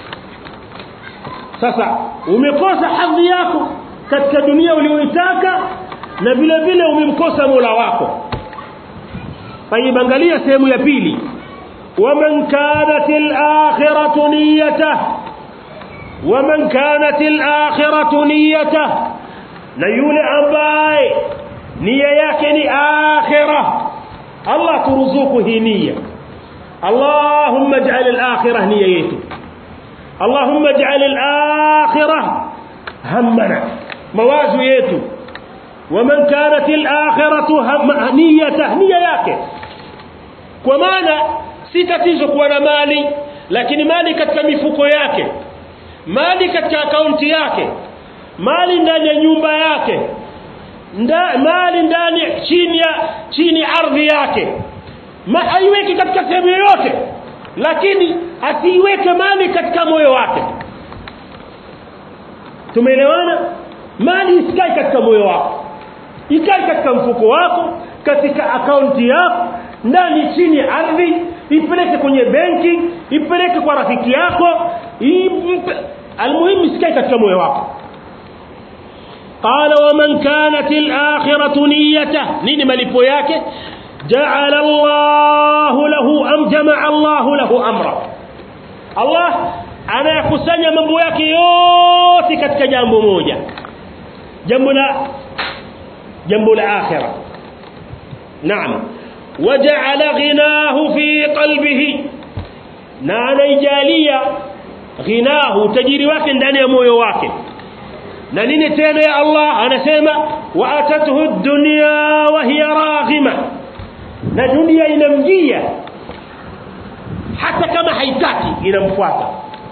sasa umekosa hadhi yako katika dunia uliyoitaka na vile vile umemkosa Mola wako طيب angalia sehemu ya pili ومن كانت الآخرة نيته ومن كانت الآخرة نيته na yule ambaye nia yake ni akhirah Allah turuzuku hii nia Allahumma ij'al al-akhirah nia yetu Allahumma ij'al al-akhirah hammana mawazo yetu waman kanat al-akhiratu niyata nia yake kwa maana si tatizo kuwa na mali lakini mali katika mifuko yake mali katika akaunti yake mali ndani ya nyumba yake nda, mali ndani chini ya chini ardhi yake Ma, haiweki katika sehemu yoyote lakini asiiweke mali katika moyo wake tumeelewana mali isikai katika moyo wako ikae katika mfuko wako katika akaunti yako ndani chini ya ardhi ipeleke kwenye benki ipeleke kwa rafiki yako almuhimu isikai katika moyo wako قال ومن كانت الآخرة نيته نين ملipo yake جعل الله له أم جمع الله له أمره الله anayakusanya mambo yake yote katika jambo moja jambo la jambo la akhira naam waja'ala ghinahu fi qalbihi na anaijalia ghinahu tajiri wake ndani ya moyo wake na nini tena ya Allah anasema wa atatuhu dunya wa hiya raghima na dunia inamjia hata kama haitaki inamfuata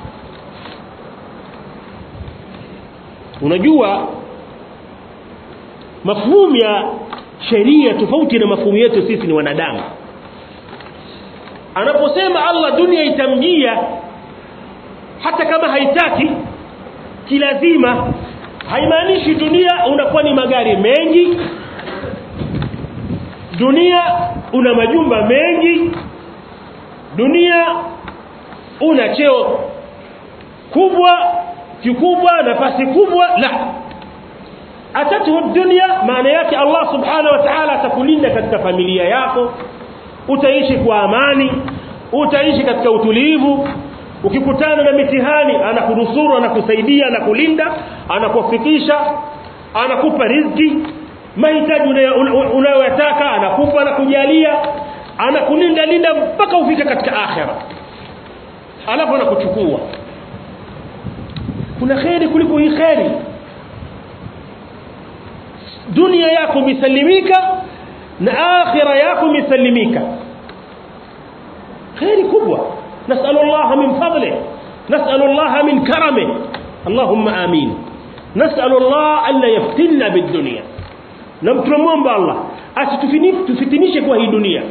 unajua mafhumu ya sheria tofauti na mafhumu yetu sisi ni wanadamu anaposema Allah dunia itamjia hata kama haitaki kilazima haimaanishi dunia unakuwa ni magari mengi dunia una majumba mengi dunia una cheo kubwa kikubwa nafasi kubwa la atatuhu dunia maana yake Allah subhanahu wa ta'ala atakulinda katika familia yako utaishi kwa amani utaishi katika utulivu ukikutana na mitihani anakunusuru anakusaidia anakulinda anakufikisha anakupa riziki mahitaji unayoyataka anakupa na kujalia anakulinda linda mpaka ufike katika akhera alafu anakuchukua kuna kheri kuliko hii kheri dunia yako misalimika na akhira yako misalimika kheri kubwa نسأل الله من فضله نسأل الله من كرمه اللهم آمين نسأل الله ألا يفتنا بالدنيا نمترمون بالله أستفتنيش kwa hii dunia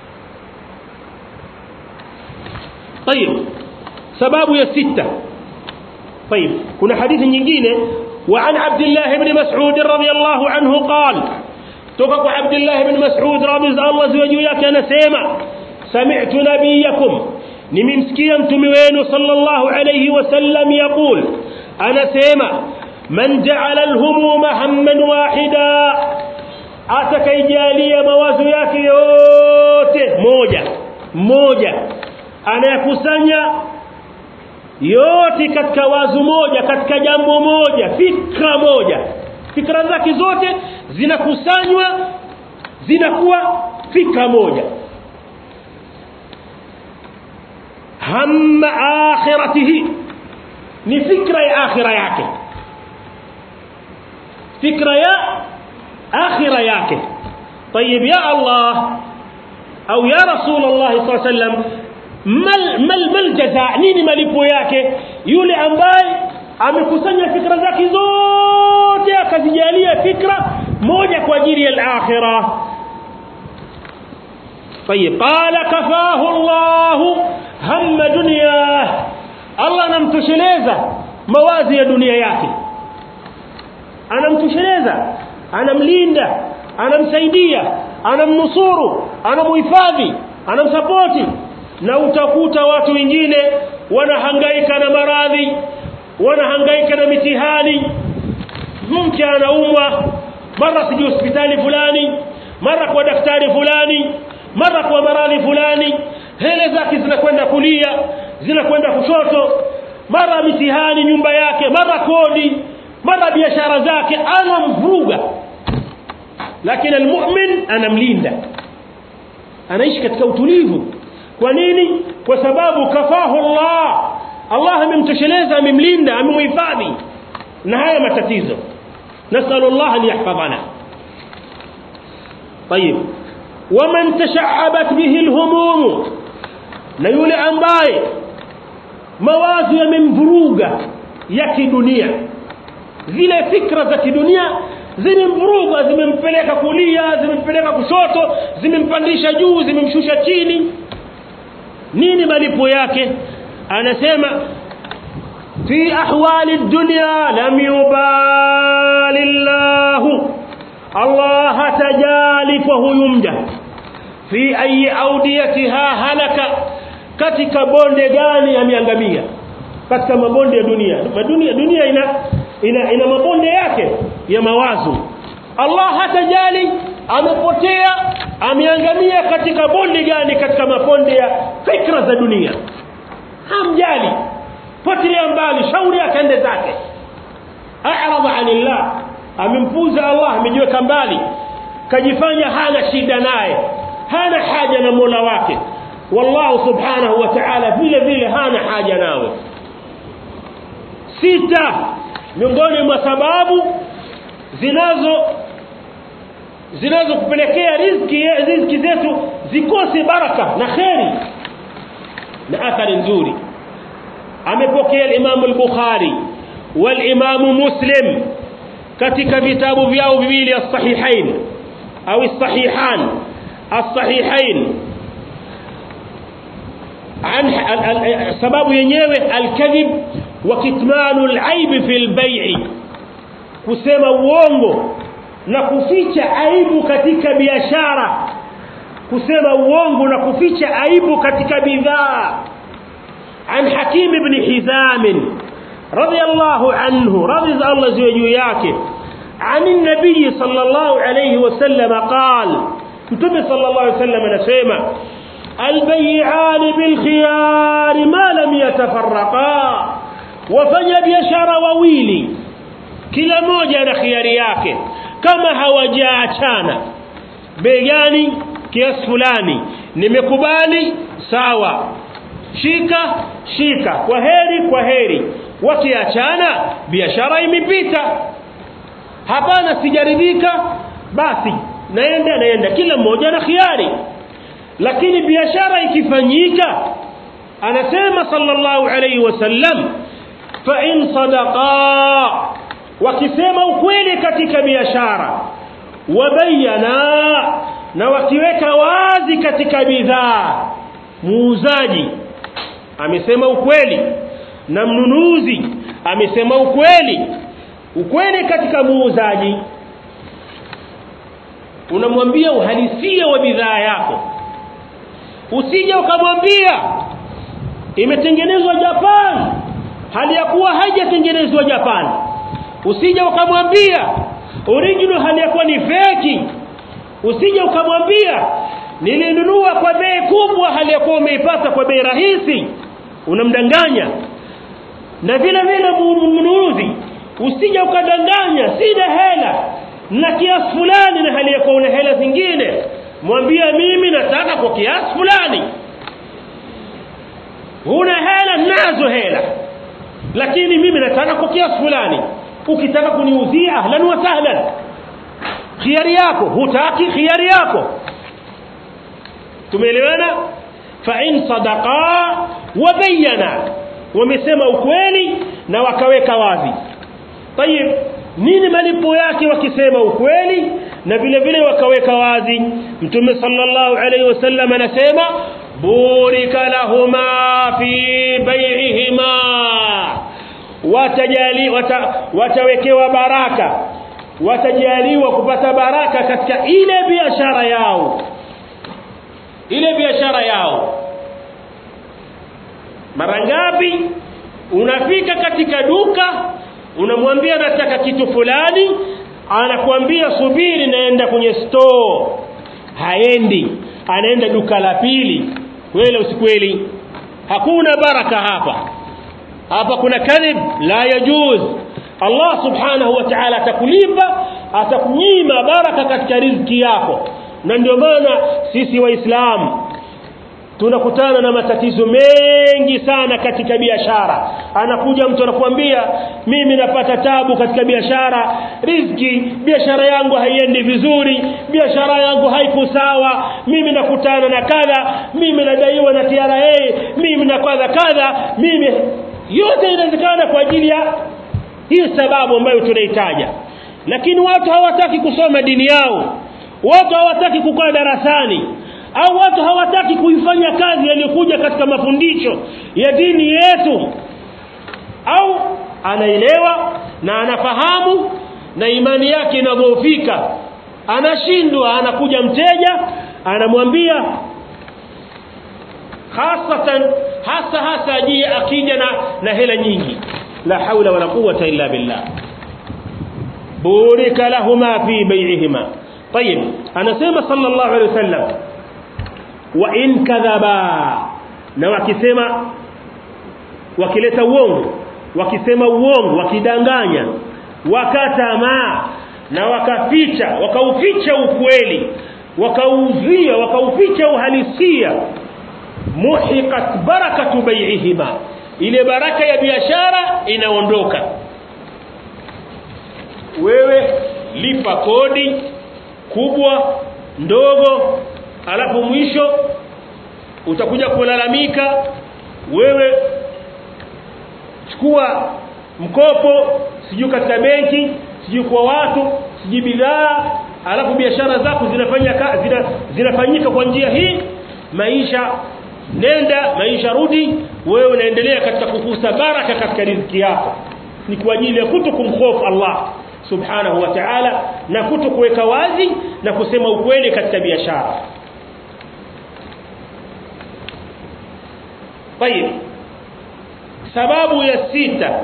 طيب sababu ya sita طيب kuna hadithi nyingine وعن عبد الله بن مسعود رضي الله عنه قال توقع عبد الله بن مسعود رضي الله زوجه yake anasema سمعت نبيكم nimemsikia mtume wenu sallallahu alayhi wasallam yaqul anasema man ja'ala al-humuma hamman wahida atakaijalia mawazo yake yote moja moja anayakusanya yote katika wazo moja katika jambo moja fikra moja fikra zake zote zinakusanywa zinakuwa fikra moja hamma akhiratihi ni fikra ya akhira yake fikra ya akhira yake طيب يا الله au ya rasulullah sallallahu alaihi wasallam mal mal mal jazaa nini malipo yake yule ambaye amekusanya fikra zake zote akazijalia fikra moja kwa ajili ya al-akhirah طيب قال كفاه الله هم دنياه الله anamtosheleza mawazi ya dunia yake anamtosheleza anamlinda anamsaidia anamnusuru anamuhifadhi anamsapoti na utakuta watu wengine wanahangaika na maradhi wanahangaika na mitihani mke anaumwa mara siji hospitali fulani mara kwa daktari fulani mara kwa maradhi fulani hele zake zinakwenda kulia zinakwenda kushoto mara mitihani nyumba yake mara kodi mara biashara zake anamvuruga lakini almu'min anamlinda anaishi katika utulivu kwa nini kwa sababu kafahu Allah Allah amemtosheleza amemlinda amemhifadhi na haya matatizo nasallu Allah an yahfadhana طيب ومن تشعبت به الهموم na yule ambaye mawazo yamemvuruga ya kidunia zile fikra za kidunia zimemvuruga zimempeleka kulia zimempeleka kushoto zimempandisha juu zimemshusha chini nini malipo yake anasema fi ahwali dunya lam yubali Allah Allah tajali kwa huyu mja fi ayi audiyatiha halaka katika bonde gani ameangamia katika mabonde ya dunia dunia dunia ina ina, ina mabonde yake ya mawazo Allah hatajali amepotea ameangamia katika bonde gani katika mabonde ya fikra za dunia hamjali potelea mbali shauri akaende zake a'rada anillah amempuza Allah amejiweka mbali kajifanya hana shida naye hana haja na Mola wake wallahu subhanahu wa ta'ala vile vile hana haja nawe sita miongoni mwa sababu zinazo zinazokupelekea riziki riziki zetu zikose baraka na kheri na athari nzuri amepokea al-Imam al-Bukhari wal-Imam Muslim katika vitabu vyao viwili as-sahihain au as-sahihan as-sahihain عن sababu yenyewe al-kadhib wa kitmanu al-aib fi al-bay' kusema uongo na kuficha aibu katika biashara kusema uongo na kuficha aibu katika bidhaa عن حكيم بن حزام رضي الله عنه رضي الله زوجه yake عن النبي صلى الله عليه وسلم قال متى صلى الله عليه وسلم anasema البيعان بالخيار ما لم يتفرقا wafanya biashara wawili kila moja na khiari yake kama hawajaachana bei gani kiasi fulani nimekubali sawa shika shika kwa heri kwa heri wakiachana biashara imepita hapana sijaridhika basi naenda naenda kila mmoja na khiari lakini biashara ikifanyika anasema sallallahu alayhi wasallam fa in sadaqa wakisema ukweli katika biashara wabayana na wakiweka wazi katika bidhaa muuzaji amesema ukweli na mnunuzi amesema ukweli ukweli katika muuzaji unamwambia uhalisia wa bidhaa yako usije ukamwambia imetengenezwa Japan hali ya kuwa haijatengenezwa Japan usije ukamwambia original hali ya kuwa ni feki usije ukamwambia nilinunua kwa bei kubwa hali ya kuwa umeipata kwa bei rahisi unamdanganya na vile vile mnunuzi usije ukadanganya sina hela na kiasi fulani na hali ya kuwa una hela zingine mwambie mimi nataka kwa kiasi fulani huna hela nazo hela lakini mimi nataka kwa kiasi fulani ukitaka kuniuzia ahlan wa sahlan khiari yako hutaki khiari yako tumeelewana fa in sadaqa wa bayyana wamesema ukweli na wakaweka wazi tayib nini malipo yake wakisema ukweli na vile vile wakaweka wazi mtume sallallahu alayhi wasallam anasema burika lahuma fi bai'ihima watajali wata, watawekewa baraka watajaliwa kupata baraka katika ile biashara yao ile biashara yao mara ngapi unafika katika duka unamwambia nataka kitu fulani anakuambia subiri naenda kwenye store haendi anaenda duka la pili kweli usikweli hakuna baraka hapa hapa kuna kadhib la yajuz Allah subhanahu wa ta'ala atakulipa atakunyima baraka katika riziki yako na ndio maana sisi waislamu tunakutana na matatizo mengi sana katika biashara anakuja mtu anakuambia mimi napata tabu katika biashara riziki biashara yangu haiendi vizuri biashara yangu haiko sawa mimi nakutana na kadha mimi nadaiwa na TRA mimi na kadha kadha mimi yote inawezekana kwa ajili ya hii sababu ambayo tunaitaja lakini watu hawataki kusoma dini yao watu hawataki kukaa darasani au watu hawataki kuifanya kazi yaliyokuja katika mafundisho ya dini yetu au anaelewa na anafahamu na imani yake inadhoofika anashindwa anakuja mteja anamwambia hasatan hasa hasa ajie akija na, na hela nyingi la haula wala quwwata illa billah burika lahuma fi bai'ihima طيب anasema sallallahu alayhi wasallam wa in kadhaba na wakisema wakileta uongo wakisema uongo wakidanganya wakatama na wakaficha wakauficha ukweli wakauzia wakauficha uhalisia muhiqat barakatu bai'ihima ile baraka ya biashara inaondoka wewe lipa kodi kubwa ndogo alafu mwisho utakuja kulalamika wewe chukua mkopo sijui katika benki sijui kwa watu sijui bidhaa alafu biashara zako zinafanya zina, zinafanyika kwa njia hii maisha nenda maisha rudi wewe unaendelea katika kukusa baraka katika riziki yako ni kwa ajili ya kuto kumhofu Allah subhanahu wa ta'ala na kuto kuweka wazi na kusema ukweli katika biashara طيب sababu ya sita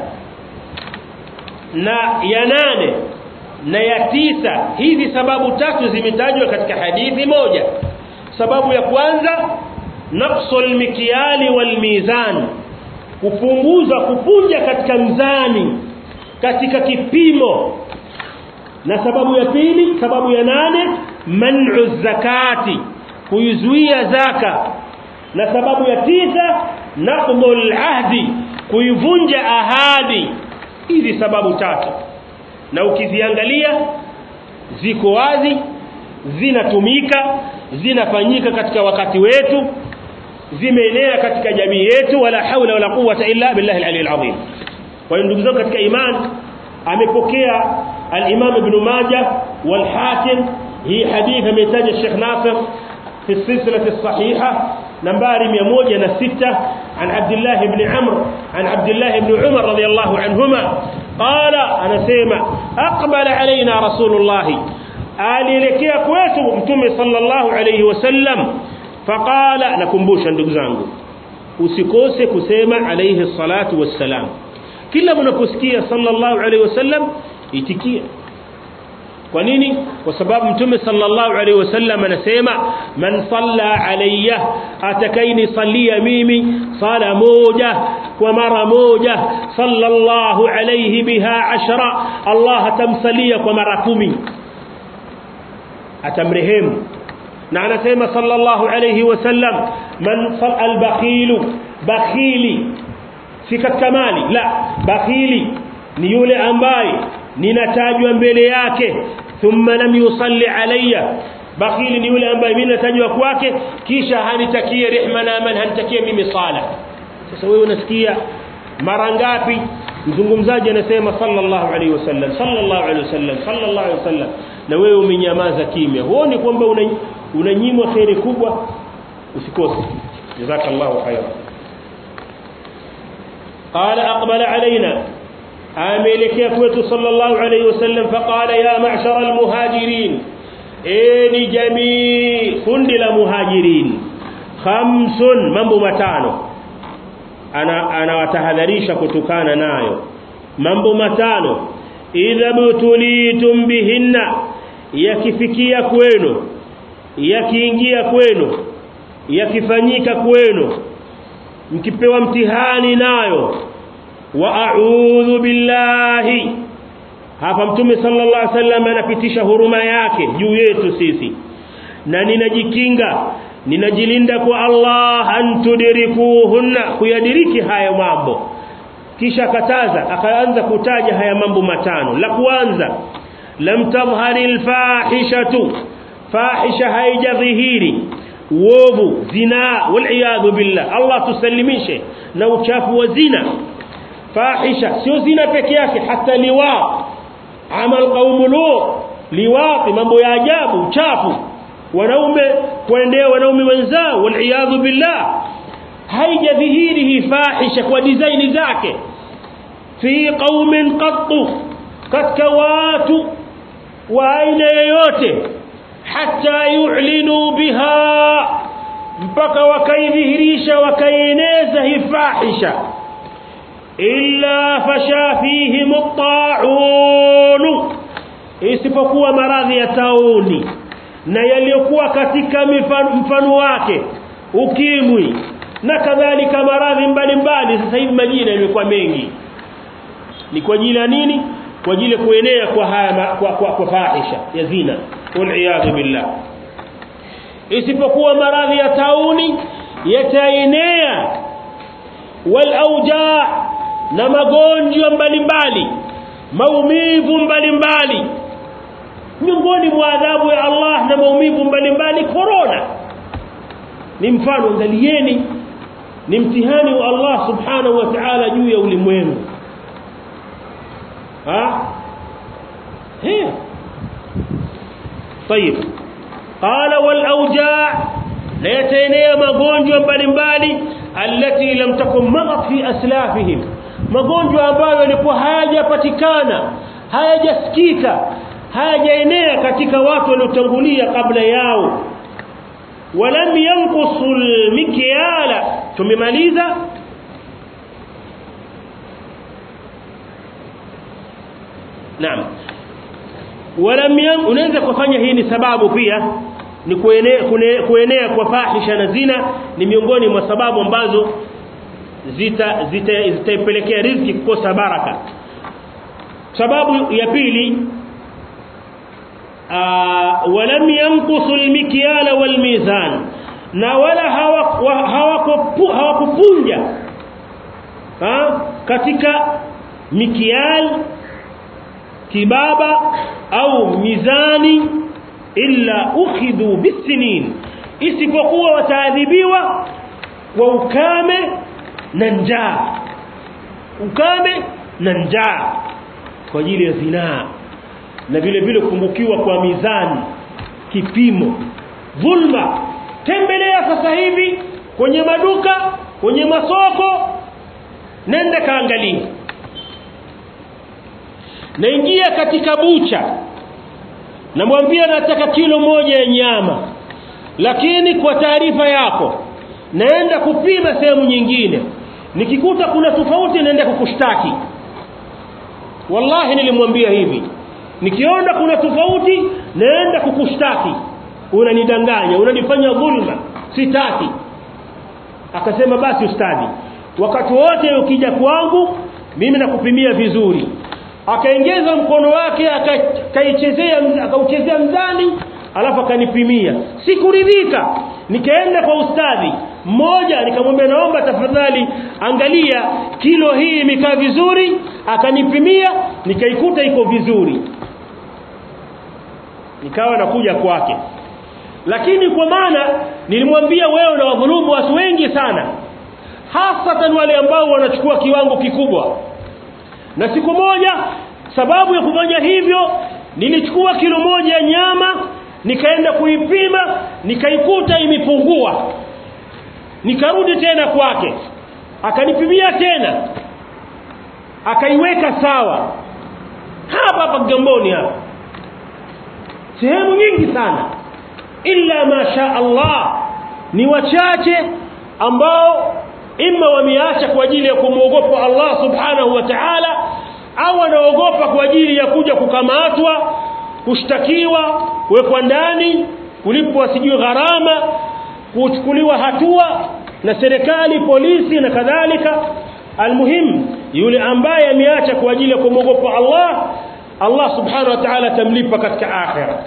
na ya nane na ya tisa hizi sababu tatu zimetajwa katika hadithi moja sababu ya kwanza naqsul mikyali wal mizan kupunguza kupunja katika mzani katika kipimo na sababu ya pili sababu ya nane man'u zakati kuizuia zaka na sababu ya tisa naqdul ahdi kuivunja ahadi hizi sababu tatu na ukiziangalia ziko wazi zinatumika zinafanyika katika wakati wetu zimeenea katika jamii yetu wala haula wala quwwata illa billahi al-ali al-azim kwa hiyo ndugu zangu katika imani amepokea al-Imam Ibn Majah wal-Hakim hii hadithi ametaja Sheikh Nasir في السلسلة الصحيحة نمبر 106 عن عبد الله بن عمرو عن عبد الله بن عمر رضي الله عنهما قال أنا سيما أقبل علينا رسول الله alielekea kwetu mtume sallallahu alayhi wasallam faqala nakumbusha ndugu zangu usikose kusema alayhi salatu wassalam kila mnaposikia sallallahu alayhi wasallam itikia kwa nini kwa sababu mtume sallallahu alaihi wasallam anasema man salla alayya atakaini salia mimi sala moja kwa mara moja sallallahu alayhi biha ashra Allah atamsalia kwa mara kumi atamrehemu na anasema sallallahu alayhi wasallam man sal albakhilu bakhili si katika mali la bakhili ni yule ambaye ninatajwa mbele yake thumma lam yusalli alayya bakhili ni yule ambaye mimi natajwa kwake kisha hanitakie rehma na aman hanitakie mimi sala sasa wewe unasikia mara ngapi mzungumzaji anasema sallallahu alaihi wasallam sallallahu alaihi wasallam sallallahu alaihi wasallam na wewe umenyamaza kimya huoni kwamba unanyimwa khairi kubwa usikose jazakallahu khairan قال أقبل علينا ameelekea kwetu sallallahu alayhi wasallam faqala ya ma'shara almuhajirin eni jamii kundi la muhajirin khamsun mambo matano ana anawatahadharisha kutokana nayo mambo matano idha butulitum bihinna yakifikia kwenu yakiingia kwenu yakifanyika kwenu mkipewa mtihani nayo wa a'udhu billahi hapa mtume sallallahu alaihi wasallam anapitisha huruma yake juu yetu sisi na ninajikinga ninajilinda kwa Allah antudrikuhunna kuyadiriki haya mambo kisha kataza akaanza kutaja haya mambo matano la kwanza lam tadhhari alfahishatu fahisha haijadhihiri uovu zina wal billah Allah tusalimishe na uchafu wa zina fahisha sio zina peke yake hata liwa amal qaum lut liwati mambo ya ajabu uchafu wanaume kuendea wanaume wenzao wal billah haijadhihiri hii fahisha kwa design zake fi qaumin qattu katika watu wa aina yoyote hata yu'linu biha mpaka wakaidhihirisha wakaieneza hii fahisha illa fasha fihim at-ta'un isipokuwa maradhi ya tauni na yaliyokuwa katika mfano wake ukimwi na kadhalika maradhi mbalimbali sasa hivi majina yamekuwa mengi ni kwa ajili ya nini kwa ajili ya kuenea kwa haya kwa, kwa, kwa fahisha ya zina wal billah isipokuwa maradhi ya tauni yataenea wal auja na magonjwa mbalimbali maumivu mbalimbali miongoni mwa adhabu ya Allah na maumivu mbalimbali corona ni mfano angalieni ni mtihani wa Allah subhanahu wa ta'ala juu ya ulimwengu ha he طيب قال والاوجاع لا يتنيا magonjwa mbalimbali alati lam takun magat fi aslafihim magonjwa ambayo yalikuwa hayajapatikana hayajasikika hayajaenea katika watu waliotangulia kabla yao walam yanqusul mikyala tumemaliza naam walam yan unaweza kufanya hii ni sababu pia ni kuenea, kuenea kwa fahisha na zina ni miongoni mwa sababu ambazo zita zitaipelekea zita riziki kukosa baraka sababu ya pili walam yanqusu almikyala walmizan na wala hawakupunja ha, katika mikial kibaba au mizani illa ukhidhu bisinin isipokuwa wataadhibiwa kwa ukame na njaa ukame na njaa kwa ajili ya zinaa na vile vile kupungukiwa kwa mizani kipimo dhulma tembelea sasa hivi kwenye maduka kwenye masoko nenda kaangalia naingia katika bucha namwambia nataka kilo moja ya nyama lakini kwa taarifa yako naenda kupima sehemu nyingine nikikuta kuna tofauti naenda kukushtaki wallahi nilimwambia hivi nikiona kuna tofauti naenda kukushtaki unanidanganya unanifanya dhulma sitaki akasema basi ustadi wakati wote ukija kwangu mimi nakupimia vizuri akaongeza mkono wake akaichezea akauchezea mzani alafu akanipimia sikuridhika nikaenda kwa ustadhi mmoja nikamwambia naomba tafadhali angalia kilo hii imekaa vizuri akanipimia nikaikuta iko vizuri nikawa nakuja kwake lakini kwa maana nilimwambia wewe na wadhulumu watu wengi sana hasatan wale ambao wanachukua kiwango kikubwa na siku moja sababu ya kufanya hivyo nilichukua kilo moja ya nyama nikaenda kuipima nikaikuta imepungua nikarudi tena kwake akanipimia tena akaiweka sawa hapa hapa Kigamboni hapa sehemu nyingi sana illa masha Allah ni wachache ambao imma wameacha kwa ajili ya kumwogopa Allah subhanahu wa ta'ala au wanaogopa kwa ajili ya kuja kukamatwa kushtakiwa kuwekwa ndani kulipwa sijui gharama kuchukuliwa hatua na serikali polisi na kadhalika almuhim yule ambaye ameacha kwa ajili ya kumwogopa Allah Allah subhanahu wa ta'ala tamlipa katika akhira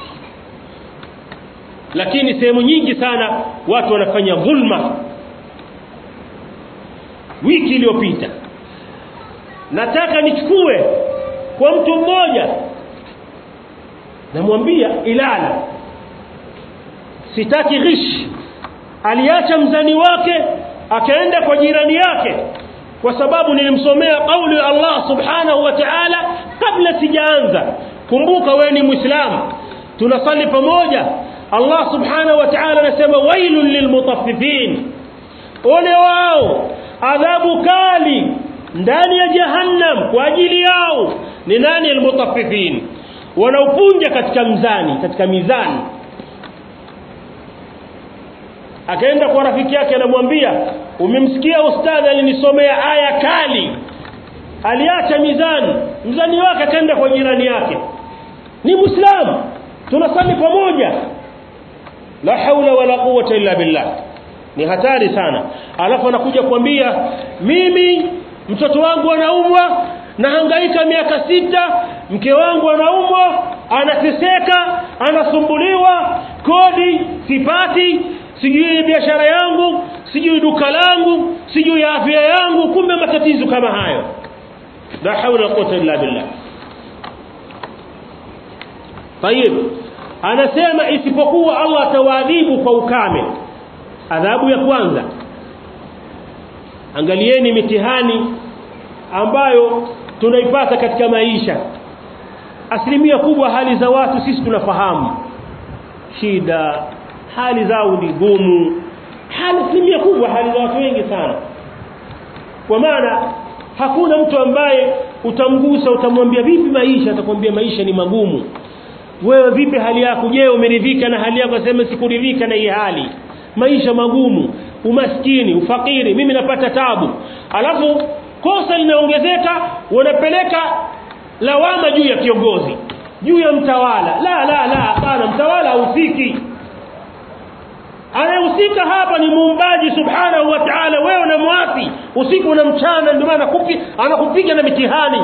lakini sehemu nyingi sana watu wanafanya dhulma wiki iliyopita nataka nichukue kwa mtu mmoja namwambia ilala sitaki ghish aliacha mzani wake akaenda kwa jirani yake kwa sababu nilimsomea kauli ya Allah subhanahu wa ta'ala kabla sijaanza kumbuka wewe ni muislamu tunasali pamoja Allah subhanahu wa ta'ala anasema wailul lilmutaffifin ole wao adhabu kali ndani ya jahannam kwa ajili yao ni nani almutaffifin wanaopunja katika mzani katika mizani akaenda kwa rafiki yake anamwambia umemsikia ustadhi alinisomea aya kali aliacha mizani mzani wake akaenda kwa jirani yake ni muislamu tunasali pamoja la haula wala quwwata illa billah ni hatari sana alafu anakuja kuambia mimi mtoto wangu anaumwa nahangaika miaka sita mke wangu anaumwa anateseka anasumbuliwa kodi sipati sijui biashara yangu sijui duka langu sijui afya yangu kumbe matatizo kama hayo la haula wala quwwata illa billah tayib anasema isipokuwa Allah atawaadhibu kwa ukame adhabu ya kwanza angalieni mitihani ambayo tunaipata katika maisha asilimia kubwa hali za watu sisi tunafahamu shida hali zao ni gumu hali asilimia kubwa hali za watu wengi sana kwa maana hakuna mtu ambaye utamgusa utamwambia vipi maisha atakwambia maisha ni magumu wewe vipi hali yako je umeridhika na hali yako sema sikuridhika na hii hali maisha magumu umaskini ufakiri mimi napata tabu alafu kosa linaongezeka wanapeleka lawama juu ya kiongozi juu ya mtawala la la la hapana mtawala hahusiki anayehusika hapa ni muumbaji subhanahu wa ta'ala wewe unamwasi usiku na mchana ndio maana anakupiga na mitihani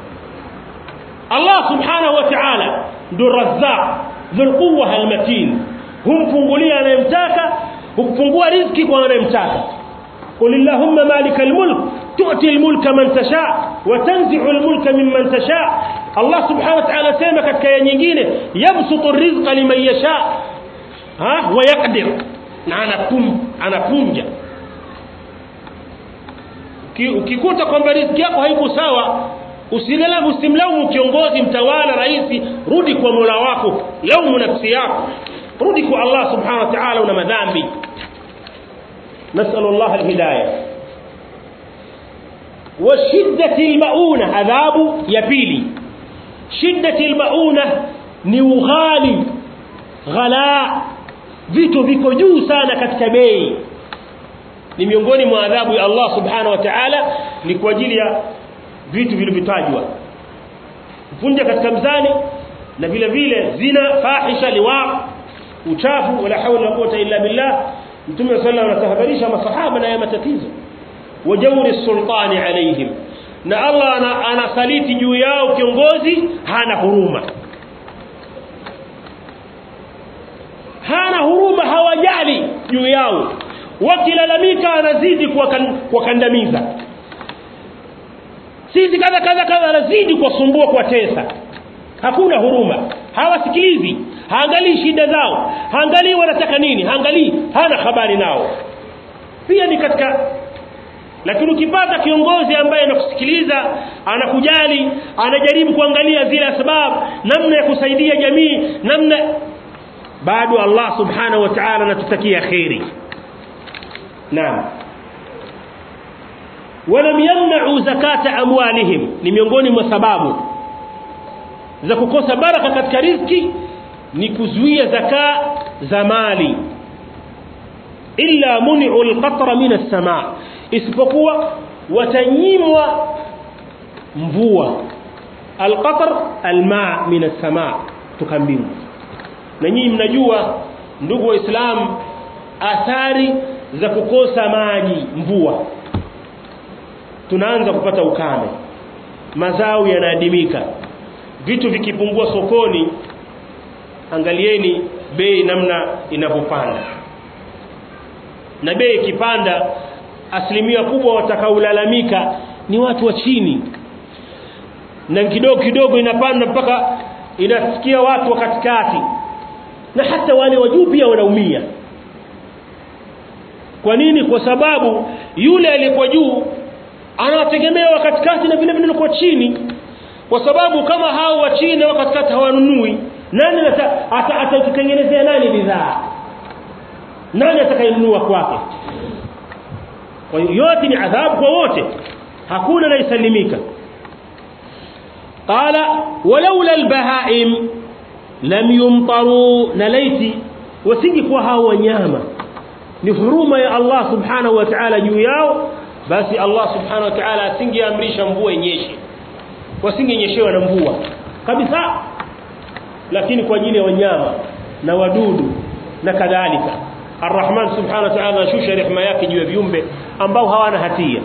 Allah subhanahu wa ta'ala ndio razzaq dhul quwwa almatin humfungulia anayemtaka hukufungua riziki kwa anayemtaka قل اللهم مالك الملك تؤتي الملك من تشاء وتنزع الملك ممن تشاء الله سبحانه وتعالى سema katika aya nyingine yabsutu rizqa liman yasha ha wa yaqdir na anapum anapunja ukikuta kwamba riziki yako haiko sawa usilala usimlaumu kiongozi mtawala rais rudi kwa Mola wako laumu nafsi yako rudi kwa Allah subhanahu wa ta'ala una madhambi نسأل الله الهداية وشدة المؤونة عذاب يبيلي شدة المؤونة نوغالي غلاء vitu viko juu sana katika bei ni miongoni mwa adhabu ya Allah subhanahu wa ta'ala ni kwa ajili ya vitu vilivyotajwa kuvunja katika mzani na vile vile zina fahisha liwa uchafu wala hawla wala quwwata illa billah mtume sallallahu alayhi wasallam anatahadharisha masahaba na ya matatizo wajauri sultani alaihim na Allah anasaliti juu yao kiongozi hana huruma hana huruma hawajali juu yao wakilalamika anazidi kuwakandamiza sisi kadha kadha kadha anazidi kuwasumbua kuwatesa hakuna huruma hawasikilizi haangalii shida zao haangalii wanataka nini haangalii hana habari nao pia ni katika lakini ukipata kiongozi ambaye anakusikiliza anakujali anajaribu kuangalia zile sababu namna ya kusaidia jamii namna bado Allah subhanahu wa ta'ala anatutakia khairi naam walam yamna'u zakata amwalihim ni miongoni mwa sababu za kukosa baraka katika riziki ni kuzuia zaka za mali illa muni'u alqatra min as-sama' isipokuwa watanyimwa mvua alqatr alma min as-sama' tukambingu na nyinyi mnajua ndugu waislamu athari za kukosa maji mvua tunaanza kupata ukame mazao yanaadimika vitu vikipungua sokoni angalieni bei namna inavyopanda na bei ikipanda asilimia kubwa watakaolalamika ni watu wa chini na kidogo kidogo inapanda mpaka inafikia watu wa katikati na hata wale wa juu pia wanaumia kwa nini kwa sababu yule aliyekuwa juu anawategemea wa katikati na vile vile kwa chini kwa sababu kama hao wa chini wa katikati hawanunui nani atatengenezea nani bidhaa nani atakayenunua kwake kwa hiyo yote ni adhabu kwa wote hakuna anayesalimika qala walaula albahaim lam yumtaru nalaiti wasingekuwa hao wanyama ni huruma ya Allah subhanahu wa ta'ala juu yao basi Allah subhanahu wa ta'ala asingeamrisha mvua inyeshe wasingenyeshewa na mvua kabisa lakini kwa ajili ya wanyama na wadudu na kadhalika Ar-Rahman subhanahu wa ta'ala anashusha rehema yake juu ya viumbe ambao hawana hatia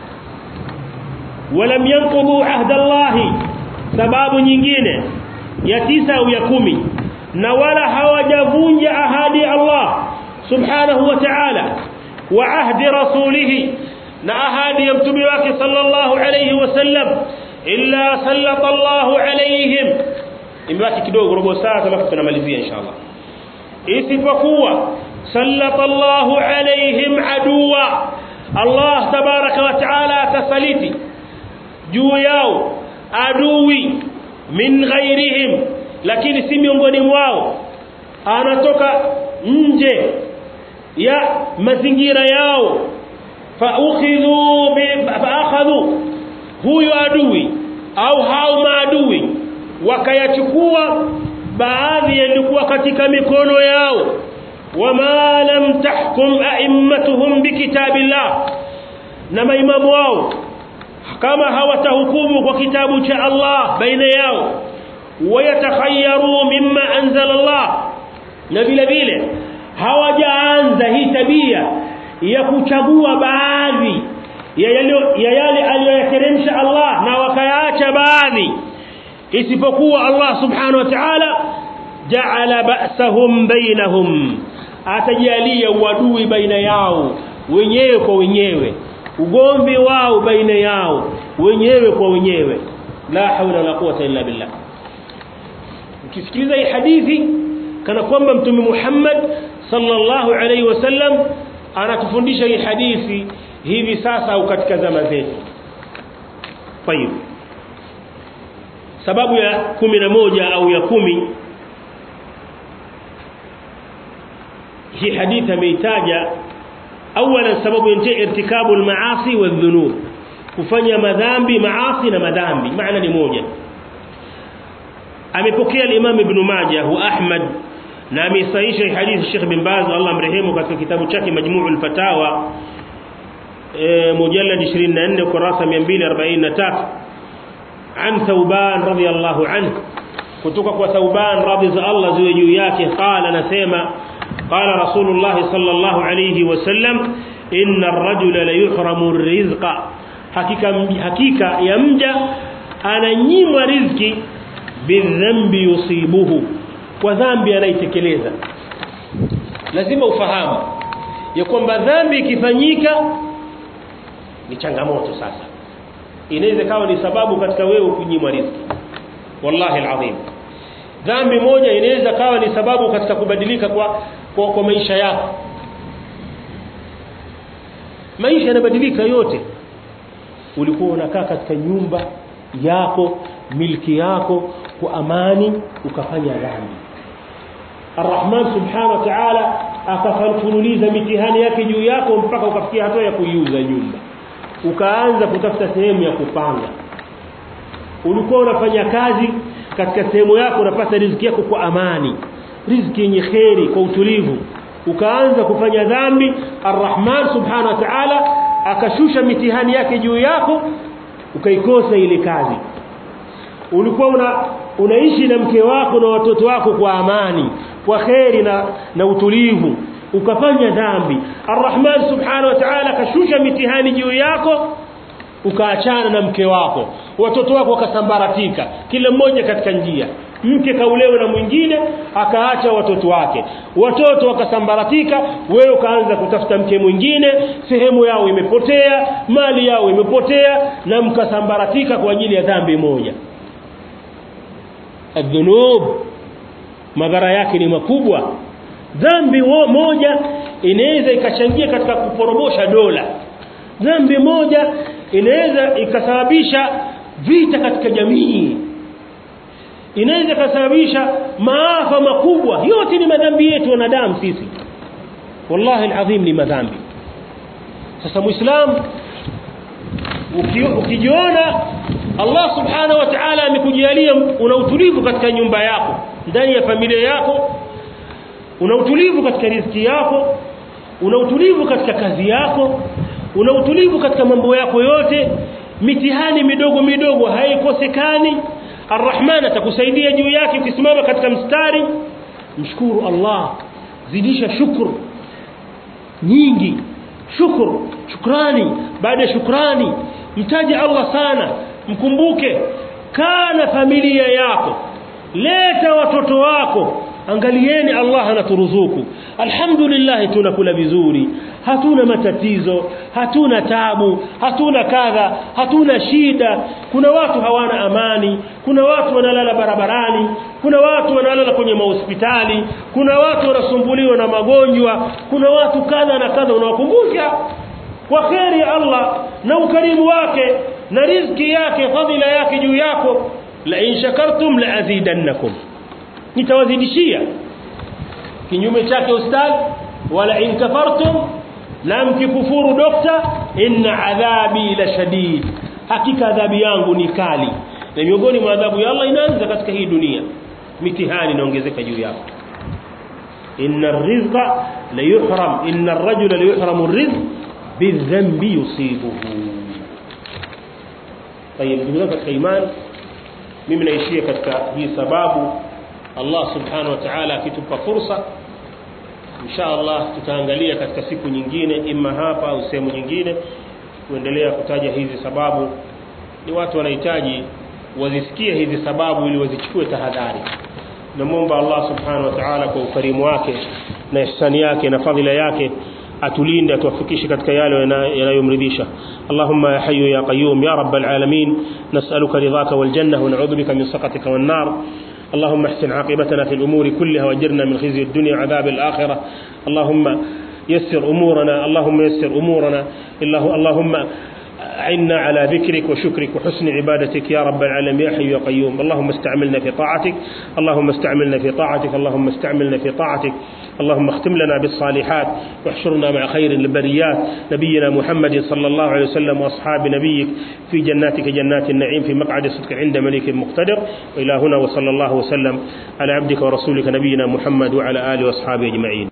walam yanqudu ahda Allah sababu nyingine ya tisa au ya kumi na wala hawajavunja ahadi ya Allah subhanahu wa ta'ala wa ahdi rasulihi na ahadi ya mtume wake sallallahu alayhi wasallam illa sallata Allahu alayhim imebaki kidogo robo saa alafu tunamalizia inshallah isipokuwa sallata Allahu alayhim aduwa Allah tabaraka wa taala atasaliti juu yao adui min ghairihim lakini si miongoni mwao anatoka nje ya mazingira yao faukhidhu faakhadhu huyo adui au hao maadui wakayachukua baadhi yalikuwa katika mikono yao wama lam tahkum a'immatuhum bikitabillah na maimamu wao kama hawatahukumu kwa kitabu cha Allah baina yao wayatakhayaru mimma anzala Allah na vile vile hawajaanza hii tabia ya kuchagua baadhi ya yale ya yale aliyoyateremsha Allah na wakayaacha baadhi isipokuwa Allah subhanahu wa ta'ala ja'ala ba'sahum bainahum atajalia uadui baina yao wenyewe kwa wenyewe ugomvi wao baina yao wenyewe kwa wenyewe la haula wala quwwata illa billah ukisikiliza hii hadithi kana kwamba mtume Muhammad sallallahu alaihi wasallam anatufundisha hii hadithi hivi sasa au katika zama zetu طيب sababu ya kumi na moja au ya kumi hii hadithi ameitaja awala sababu ya irtikabu almaasi wadhunub kufanya madhambi maasi na madhambi maana ni moja amepokea al-Imam Ibn Majah wa Ahmad na amesahihisha hadithi Sheikh bin Baz Allah mrehemu katika kitabu chake Majmu'ul Fatawa e, mujallad 24 kurasa 243 an Thauban radhiyallahu anhu kutoka kwa Thauban radhi za Allah ziwe juu yake qala anasema qala Rasulullah sallallahu alayhi wasallam inna ar-rajula la yuhramu rizqa hakika hakika ya mja ananyimwa riziki bidhambi yusibuhu kwa dhambi anaitekeleza lazima ufahamu ya kwamba dhambi ikifanyika ni changamoto sasa inaweza kawa ni sababu katika wewe kunyimwa riziki wallahi alazim dhambi moja inaweza kawa ni sababu katika kubadilika kwa kwa, kwa maisha yako maisha yanabadilika yote ulikuwa unakaa katika nyumba yako milki yako kwa amani ukafanya dhambi Ar-Rahman subhanahu wa ta'ala akafanuliza mitihani yake juu yako mpaka ukafikia hatua ya kuiuza nyumba ukaanza kutafuta sehemu ya kupanga ulikuwa unafanya kazi katika sehemu yako unapata riziki yako kwa amani riziki yenye kheri kwa utulivu ukaanza kufanya dhambi Ar-Rahman subhanahu wa ta'ala akashusha mitihani yake juu yako ukaikosa ile kazi ulikuwa una unaishi na mke wako na watoto wako kwa amani kwa kheri na, na utulivu ukafanya dhambi Ar-Rahman subhanahu wa ta'ala akashusha mitihani juu yako ukaachana na mke wako watoto wako wakasambaratika kila mmoja katika njia mke kaulewa na mwingine akaacha watoto wake watoto wakasambaratika wewe ukaanza kutafuta mke mwingine sehemu yao imepotea mali yao imepotea na mkasambaratika kwa ajili ya dhambi moja adhunub madhara yake ni makubwa dhambi moja inaweza ikachangia katika kuporomosha dola dhambi moja inaweza ikasababisha vita katika jamii inaweza ikasababisha maafa makubwa yote ni madhambi yetu wanadamu sisi wallahi alazim ni madhambi sasa muislam ukijiona Allah subhanahu wa ta'ala amekujalia una utulivu katika nyumba yako ndani ya familia yako una utulivu katika riziki yako una utulivu katika kazi yako una utulivu katika mambo yako yote mitihani midogo midogo haikosekani Ar-Rahman atakusaidia juu yake ukisimama katika mstari mshukuru Allah zidisha shukru nyingi shukuru shukrani baada ya shukrani mtaje Allah sana mkumbuke kana familia yako leta watoto wako angalieni Allah anaturuzuku alhamdulillah tunakula vizuri hatuna matatizo hatuna tabu hatuna kadha hatuna shida kuna watu hawana amani kuna watu wanalala barabarani kuna watu wanalala kwenye mahospitali kuna watu wanasumbuliwa na magonjwa kuna watu kadha na kadha unawakumbusha kwa kheri ya Allah na ukarimu wake na riziki yake fadhila yake juu yako la in shakartum la azidannakum nitawazidishia kinyume chake ustadh wala in kafartum na mkikufuru dokta inna adhabi la shadid hakika adhabu yangu ni kali na miongoni mwa adhabu ya Allah inaanza katika hii dunia mitihani inaongezeka juu yako inna ar-rizqa la yuhram inna ar-rajula la yuhramu ar-rizq bidhanbi yusibuhu طيب ndugu katika imani mimi naishia katika hii sababu Allah subhanahu wa ta'ala akitupa fursa insha Allah tutaangalia katika siku nyingine ima hapa au sehemu nyingine kuendelea kutaja hizi sababu ni watu wanahitaji wazisikie hizi sababu ili wazichukue tahadhari namwomba Allah subhanahu wa ta'ala kwa ukarimu wake na ihsani yake na fadhila yake atulinde atuwafikishe katika yale yanayomridhisha Allahumma ya hayyu ya qayyum ya rabbal alamin nas'aluka ridhaka wal janna wa na'udhu bika min saqatika wan nar اللهم احسن عاقبتنا في الأمور كلها واجرنا من خزي الدنيا وعذاب الآخرة اللهم يسر أمورنا اللهم يسر أمورنا الله اللهم أعنا على ذكرك وشكرك وحسن عبادتك يا رب العالمين يا حي يا قيوم اللهم استعملنا في طاعتك اللهم استعملنا في طاعتك اللهم استعملنا في طاعتك اللهم اختم لنا بالصالحات واحشرنا مع خير البريات نبينا محمد صلى الله عليه وسلم واصحاب نبيك في جناتك جنات النعيم في مقعد صدق عند ملك مقتدر والى هنا وصلى الله وسلم على عبدك ورسولك نبينا محمد وعلى اله واصحابه اجمعين